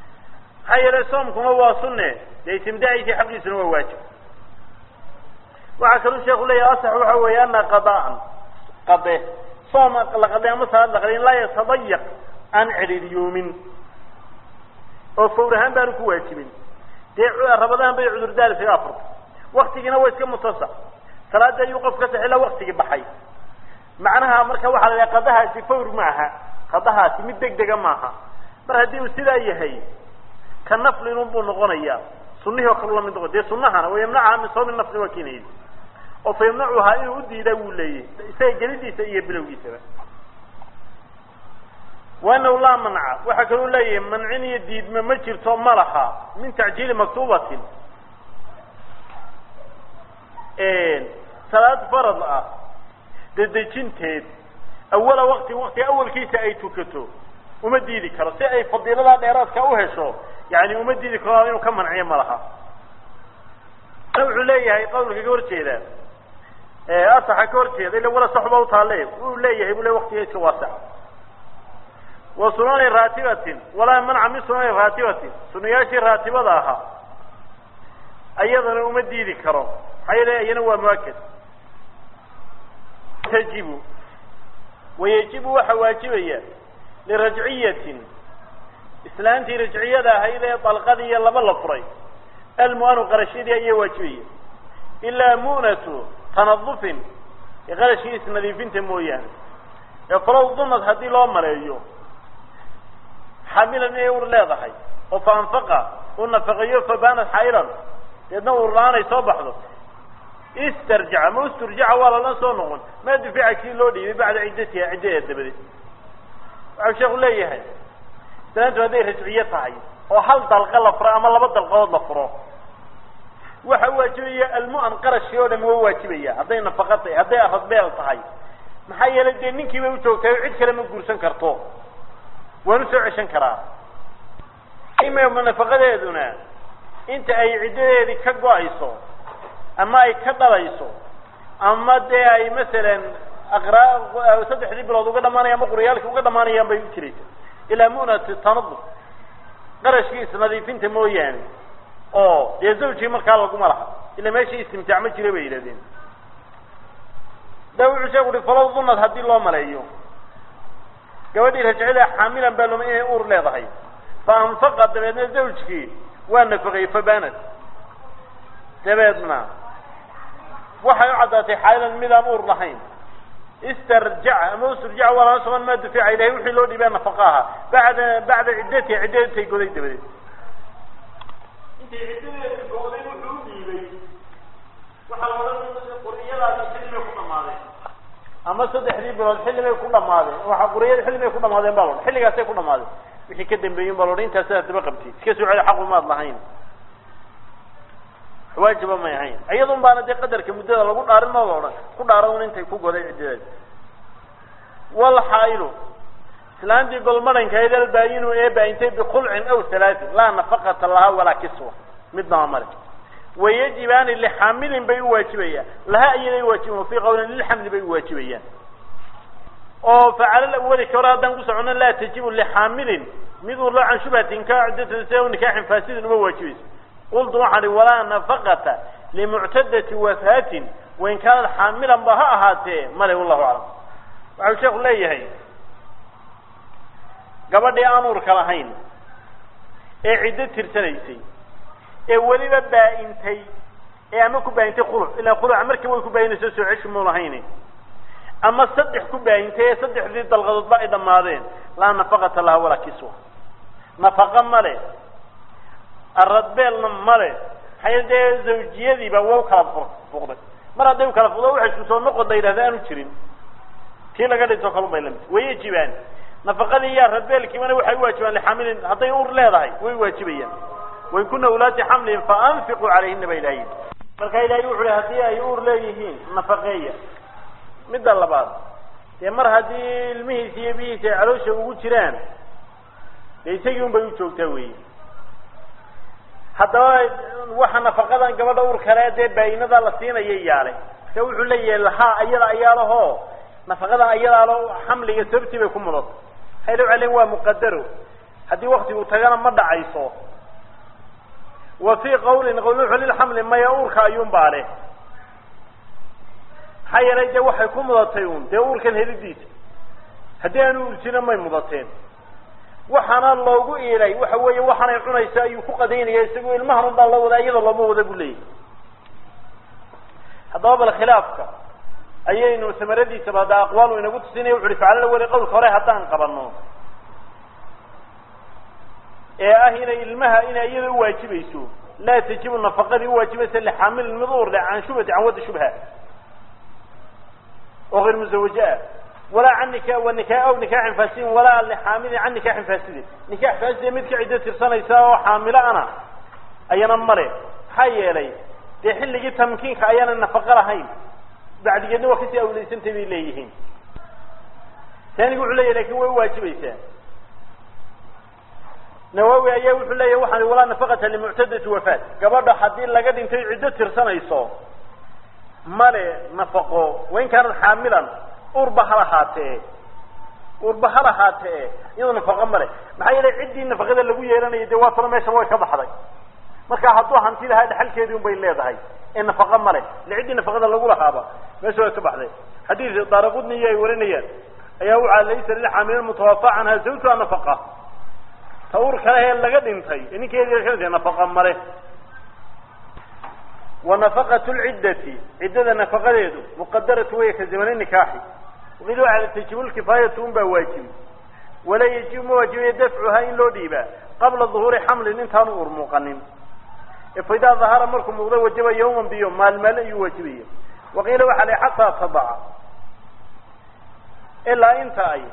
Speaker 1: maxaa yeelay soomkuma waa sunne dee itimdaaciisii xaqiisuna waa waajib waxaa kaluu sheeku leeyahy asax waxa weeye ana qadaan qade soom la qaday ama salaad la qaday in laa yatadayaq aan cidhiiryoomin oo fawr ahaan baanu ku waajibin dee rabadaan bay cudurdaar isaga afurta waktigiina waa iska mutasac salaadii ayuu qof ka saxila waktigii baxay macnaha marka waxaa la yidhaha qadahaasi fawr ma aha qadahaasi mid deg dega maaha mar haddii uu sidaa yahay ka naflinun buu noqonayaa sunihii oo kale lamid noqon dee sunahana wayamnacaha min soomi nafli waa keenayay oo fa yamnacuhaa inuu udiidaa wuu leeyahy isaga gelidiisa iyo bilowgiisaba waanahu laa manca waxaa kaloo leeyahay mancin iyo diidma ma jirto ma laha min tacjiili maktuubatin salaad farad ah dedejinteed awala waqti waqti awalkiisa ay tukato uma diidi karo si ay fadiiladaa dheeraadka u hesho yani uma diidi karo inuu ka manciyo ma laha wuxuu leeyahay qawlka ka horjeeda asaxa ka horjeeda ila wala saxba utaale wuu leeyahay bu le waktiga iska waasac wa sunani raatibatin walaa manca min sunani raatibatin sunayaashii raatibada ahaa ayadana uma diidi karo maxaa yeele iyana waa muakad tajibu wayajibu waxaa waajibaya lirajciyatin islaantii rajciyada ahayd ee dalqadiiyo laba la furay almu'anu qarashadii ayaa waajibaya ilaa mu'natu tanadufin ee qarashkii isnadiifinta mooyaane ee falow dumad haddii loo maleeyo xamilan inay ur leedahay oo fa anfaqa uu nafaqeeyo fabanat xaylan deedna ur la-aan ay soo baxdo istarjaca ma isturjaca waa lala soo noqon maa dufica kii loo dhiibay bacda ciddatiha ciddadeed dabadeed waxau sheeku leeyahay islaantu hadday rajciyo tahay oo hal dalqa la furo ama laba dalqadood la furo waxa waajibaya almu'an qarashkii oo dhami waa waajibaya hadday nafaqa tahay hadday aradbeel tahay maxaa yeelay dee ninkii bay ujoogtay o cid kale ma guursan karto waan usoo ceshan karaa nafaqadeeduna inta ay ciddadeedii ka go-ayso ama ay ka dhalayso ama dee ay masalan aqraa saddexdii bilood uga dhamaanaya ama quryaalkii uga dhamaanayaan bay u jiraysa ilaa mu'nati tanaduf qarashkii isnadiifinta mooyaane oo dee zawjii markaa laguma laha ila meeshii istimtaac ma jira bay yidhahdeen da wuxuu sheeku uhi falow dunad haddii loo maleeyo gabadhii rajcida xaamilan baa loma inay uur leedahay fa anfaqa dabeedna zawjkii waa nafaqeeyey fabanad dabeedna waxay u caddaatay xaalilan midaan uur lahayn istarjaca ama usturjaca waa lala soban maa dufica ilahay wixii loo dhiibaa nafaqa ahaa bacda bacda ciddatiha ciddadeed intay goday dabadeed intay ciddadeedi goday wuxuu u dhiibay waxaa la odhan quriyadaasi xilli bay ku dhamaadeen ama saddexdii bilood xilli bay ku dhamaadeen waxa quriyada xilli bay ku dhamaadeen baa loodhan xilligaasay ku dhamaadeen wixii ka dambeeyin baa loodhan intaas sidaas daba qabtid iska soo celi xaqu maad lahayn waajiba may ahayn iyadun baana dee qadarka muddada lagu dhaarin ma odhan ku dhaara un intay ku goday ciddadeed walxaa'ilu islaantii golmadhankayd albaayinu ee baayintay bikulcin aw halaatin laa nafaqata lahaa walaa kiswa midnaba male wayajibaani lixaamilin bay u waajibayaan laha iyaday waajiban fii qawlin lilxamli bay u waajibayaan oo facala lawali ka hore haddaan ku socono laa tajibu lixaamilin mid uu loo can shubhatin ka ciddatan si aw nikaaxin faasidin uma waajibayso qultu waxaan ihi walaa nafaqata limuctadati wafaatin wain kaanad xaamilan ba ha ahaatee male wallahu aclam waxau sheeku leeyahay gabadhii aan uurka lahayn ee ciddo tirsanaysay ee weliba baa-intay ee ama ku baahintay khuluc ilaa khuluca markii way ku baayinayso soo ceshi mu lahayn ama saddex ku baahintay ee saddexdii dalqadoodba ay dhammaadeen laa nafaqata laha walaa kiswa nafaqa male aradbeelna male maxay dee zawjiyadiiba waa u kala fuqday mar hadday u kala fuqdo waxay isku soo noqon la yidhahda aanu jirin kii laga dhinto kalun bay lamid wayajibaan nafaqadii iyo aradbeelkiibana waxay u waajibaan lixaamilin hadday ur leedahay way waajibayaan wain kuna ulaati xamlin faanfiquu calayhina ba ilahay marka ilahay wuxu uhi haddii ay uur leeyihiin nafaqeeya midda labaad dee mar haddii ilmihiisa iyo bihiisa ay caloosha ugu jiraan dee isagii un bay u joogtaa weyi haddaba waxa nafaqadan gabadha uur kale dee baayinada la siinaya yaale marka wuxuu leeyahay lahaa ayada ayaalaho nafaqadan ayadaalo xamliga sababtii bay ku mudato waxay la celen waa muqadaro haddii waktigu tagana ma dhacayso wa fii qawlin qawl wuxuu lilxamli maya uurka ayuun baa leh maxaa yeelay dee waxay ku mudatay un dee uurkan helidiisa haddii aanu urjina may mudateen waxaana loogu iilay waxa weeye waxaanay cunaysa ayuu ku qadaynaya isagoo ilmahan un baa loo wadaa iyada looma wada buu leeyahy haddaba bal khilaafka ayaynu samaradiisaba hadda aqwaalu inagu tusinaya wuxu uhi facalala weli qawlka hore haddaan qabano ee ah inay ilmaha inay iyada uwaajibayso laa tajibu nafaqadii uwaajibaysa lixaamilin mid uur leh can shubhati can waddi shubha oo غayr muزawaje ah walaa can nika wa nika aw nikaaxin fasidin walaa lixaamilin can nikaaxin fasidin nikaax faaside mid ka ciddo tirsanaysa oo xaamilo ana ayana male maxaa yeelay dee xilligii tamkiinka ayaana nafaqo lahayn bacdigeedna waa kasii awleysantay bay leeyihiin taanigu wuxuu leyahy lakin way uwaajibaysaa nawawi ayaa wuxuu leeyahy waxaan walaa nafaqata limuctadati wafaat gabadha haddii laga dhintay ciddo tirsanayso male nafaqo wain kaanad xaamilan urba ha lahaatee urba ha lahaatee iyadoo nafaqo male maxaa yeelay ciddii nafaqada lagu yeelanayay dee waa talo meeshaba way ka baxday marka hadduu hanti lahaa dhaxalkeedii un bay leedahay ee nafaqo male ile ciddii nafaqada lagu lahaaba meesha way ka baxday xadiis daaraqudniyo ay warinayaan ayaa waxaa laysa lilxaamilin mutawafa canha zawjuha nafaqa ta ur kale ee laga dhintay ee ninkeedi ka nafaqa male wa nafaqatu lciddati ciddada nafaqadeedu muqadaratu wey ka zamani nikaaxi waqil waxa tajibu lkifaayatu un baa waajibi walaa yajibu ma waajibiya dafcuhaa in loo dhiibaa qabla duhuuri xamlin intaanu uur muuqanin fa idaa dahara markuu muuqdo wajaba yawman biyo maalmaal ayuu waajibaya waqiila waxaa la xataa tadaca ilaa inta ay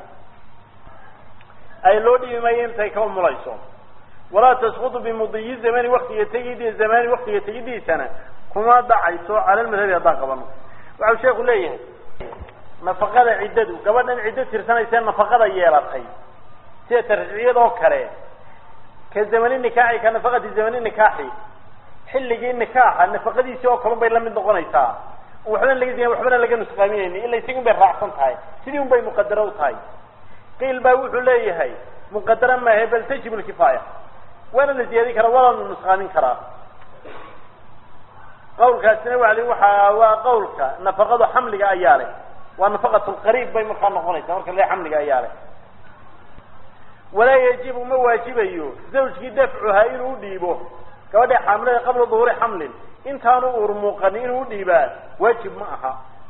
Speaker 1: ay loo dhiibi maayo intay ka umulayso walaa tasqutu bimudiyi zamani waktiga tegid zamani waktiga tegidiisana kuma dhacayso cala lmadhabi haddaan qabano waxau sheeku leeyahay nafaqada ciddadu gabadhan ciddo tirsanaysa nafaqada yeelatay sida tarjiciyadoo kale ka zamani nikaaxi ka nafaqati zamani nikaaxi xilligii nikaaxa nafaqadiisii oo kalun bay la mid noqonaysaa waxbana laga waxbana laga nusqaaminayni ila isagi un bay raacsan tahay sidii un bay muqadaro u tahay qiil baa wuxuu leeyahay muqadara maahe bal tajib lkifaaya waana la ziyaadin karaa waana la nusqaamin karaa qawlkaasina waa waxa waa qawlka nafaqadu xamliga ayaa leh waa nafaqat lqariib bay markaa noqonaysaa marka le xamliga ayaa leh walaa yajibu ma waajibayo zawjkii dafcuhaa inuu udhiibo gabadha xaamilada qabla duhuuri xamlin intaanu uur muuqanin inuu udhiibaa waajib ma aha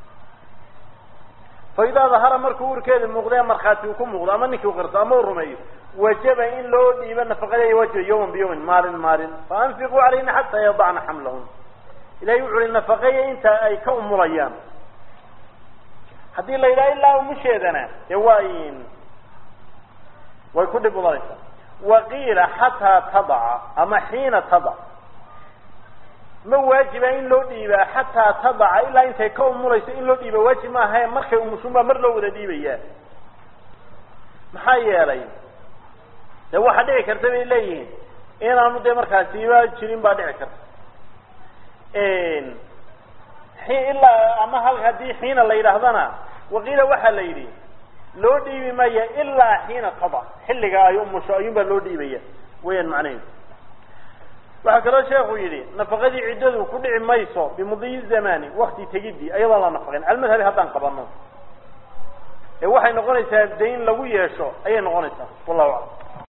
Speaker 1: fa idaa dahara markuu uurkeeda muuqda markhaati uu ku muuqdo ama ninkii uqirto ama uu rumeeyo wajaba in loo dhiibo nafaqadeeda waajiba yawman biyawmin maalin maalin fa anfiquu calayhina xataa yadacna xamlahun ilahay wuxu uhi nafaqeeya inta ay ka umulayaan haddii la yidhaha ilaa umusheedana dee waa way ku dhib mudanaysaa waqiila xataa tadaca ama xiina tadac ma waajiba in loo dhiibaa xataa tadaca ilaa intay ka umulayso in loo dhiiba waajib maahae markay umushun baa mar loo wada dhiibayaa maxaa yeelay de waxaa dhici karta bay leeyihiin inaanu dee markaasiba jirin baa dhici karta ilaa ama hal haddii xiina la yidhaahdana waqiila waxaa la yidhi loo dhiibi maya ilaa xiina tadac xilliga ay umusho ayuun baa loo dhiibaya weyaan macnaheedu waxaa kaloo sheekhu yidhi nafaqadii ciddadu ku dhici mayso bimudiyi zamani wakti tegidii ayadoon la nafaqin almadhabi haddaan qabano ee waxay noqonaysaa dayn lagu yeesho ayay noqonaysaa wallahu aclam